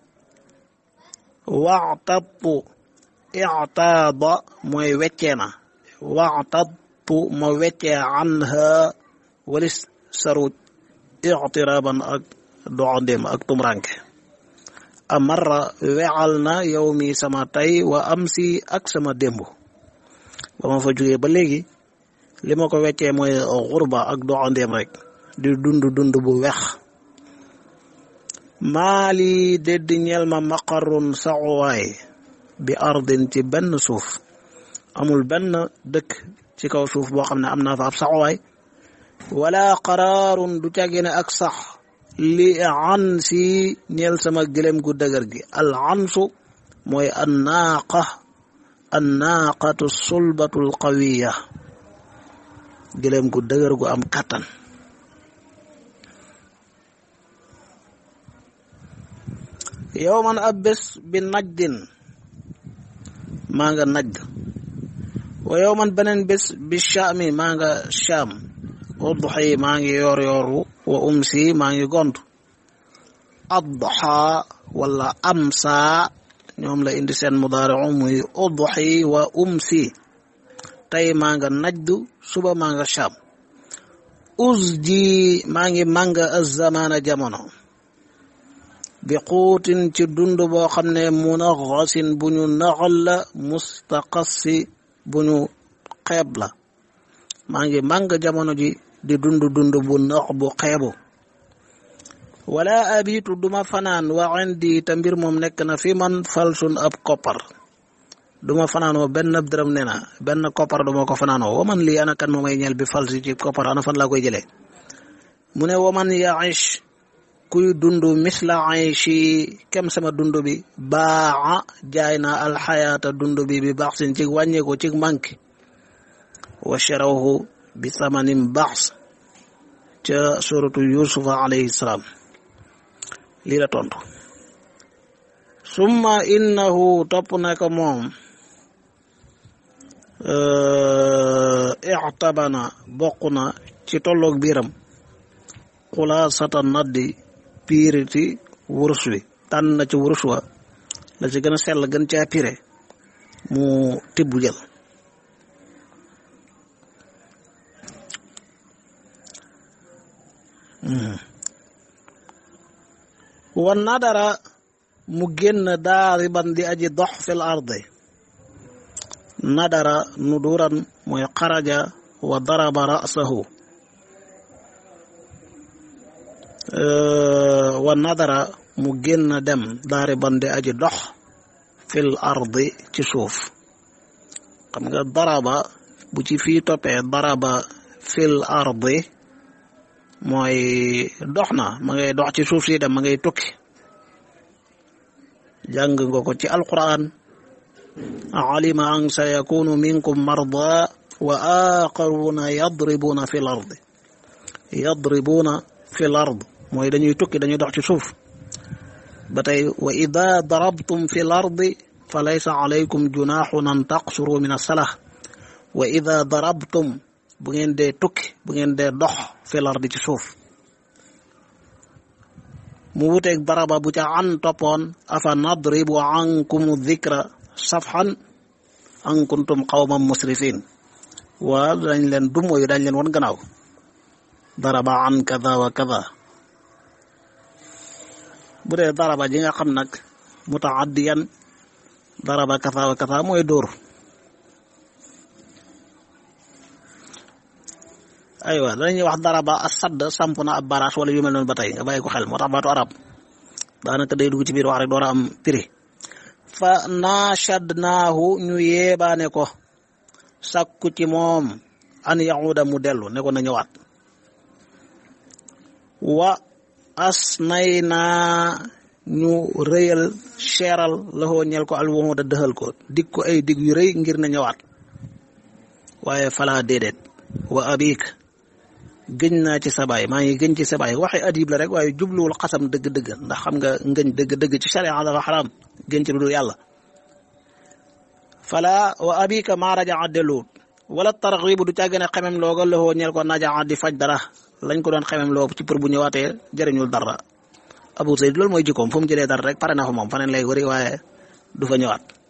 S1: waxtattu ictaada mooy weccee na waxtattu ma weccee anha walis saruj ictiraban ak doxandéem ak tumranke amarra wexal na yow mi sama tey wa am si ak sama démb ba ma fa jógee ba léegi li ma ko weccee mooy xurba ak doxandéem rek di dund dund bu wex maali dédd ñeel ma maqarun saxuwaay bi ardin ci benn suuf amul benn dëkk ci kaw suuf boo xam ne am naa fa ab saxuwaay wala qaraarun du càggine ak sax li an si ñeel sama gëlem gu dëgër gi al ansu mooy annaaqa annaaqatu sulbatu l qawiya gëlem gu dëgër gu am kattan yow man ab bés bi najdin maa nga najd wa yow man beneen bés bi shaami maa nga shaam udxi maa ngi yor yoru wa umsi maa ngi gont adxa wala amsa ñoom la indi seen mudaari'u muy udxi wa umsi tey maa nga najdu suba maa nga shaam uzji maa ngi mànga azamaana jamono bi xuutin ci dund boo xam ne munaxasin bu ñu naxal la mustaqassi bu ñu xeeb la maa ngi màng jamono ji di dund dund bu nax bu xeebu wala abitu duma fanaan wa indi te mbir moom nekk na fi man falsun ab koppar duma fanaanoo benn dërëm ne na benn koppar duma ko fanaanoo waman lii ana kan moomay ñeel bi falsi ci koppar ana fan laa koy jëlee mu ne waman yaish kuy dund misla ayshi kem sama dund bi baa jaay na alxayaata dund bi bi baax sin ci wàññeeku ci manque wa sharawhu bi samanin baax ca suratu yusufa alayhi salaam lii la tontu summa innahu topp na ko moom ixtabana bokk na ci tolloog biiram xulaasata naddi piiriti wurus wi tànn na ci wurus wa la ci gën a sell gën caa pire mu tibb jël wan nadara mu génn daariban di aji dox fil ardi nadara nuduran mooy xaraja wa daraba rasahu wa nadara mu génn dem daari bandi aji dox fil ardi ci suuf xam nga daraba bu ci fii toppee daraba fil ardi mooy dox na ma ngay dox ci suuf si dem ma ngay tukki jàng nga ko ci alquran alima an sa yakunu minkum marda wa aqaruna yadribuna fil ardi yadribuna fil ard mooy dañuy tukki dañuy dox ci suuf ba tey wa ida darabtum fi l ardi fa laysa alaykum junaaxun an taqsuru min assalah wa ida darabtum bu ngeen dee tukki bu ngeen dee dox fi l ardi ci suuf mu wuteeg daraba bu ca an toppoon afa nadribu ankum dikra safxan an kuntum qawman musrifin waa dañ leen dumo yu dañ leen wan gannaaw daraba an kada wa kada bu dee daraba ji nga xam nag mutaaddiyan daraba kada wa kada mooy dóor aywa dañuy wax daraba a sadd samp na ab baraas wala yu mel noonu ba tey nga bàyyi ko xel moo tax baatu arab daanaka day dugg ci biir wax rek door a am prix fa naashadnaahu ñu yeebaane ko sakku ci moom an yahuda mu dellu ne ko na ñëwaat wa asnaynaa ñu rëyal seeral laxoo ñel ko alwaxuda dëxal ko dig ko ay dig yu rëy ngir na ñëwaat waaye falaa déedéet wa abik gëñ naa ci sabaay maa ngi gëñ ci sabaay waxe adib la rek waaye jubluwul xasam dëgg-dëgg ndax xam nga ngëñ dëgg-dëgg ci sharia dafa xaraam gëñ ci lu dul yàlla fala wa abika maa rajaa delluwut wala tarxibu du càggane xemem looga laxoo ñel ko najaa di faj dara lañ ko doon xemem loo ci pour bu ñëwaatee jëriñul dara Abu Zayd loolu mooy jikkoom fu mu jëlee dara rek pare na fa moom faneen lay wëri waaye du fa ñëwaat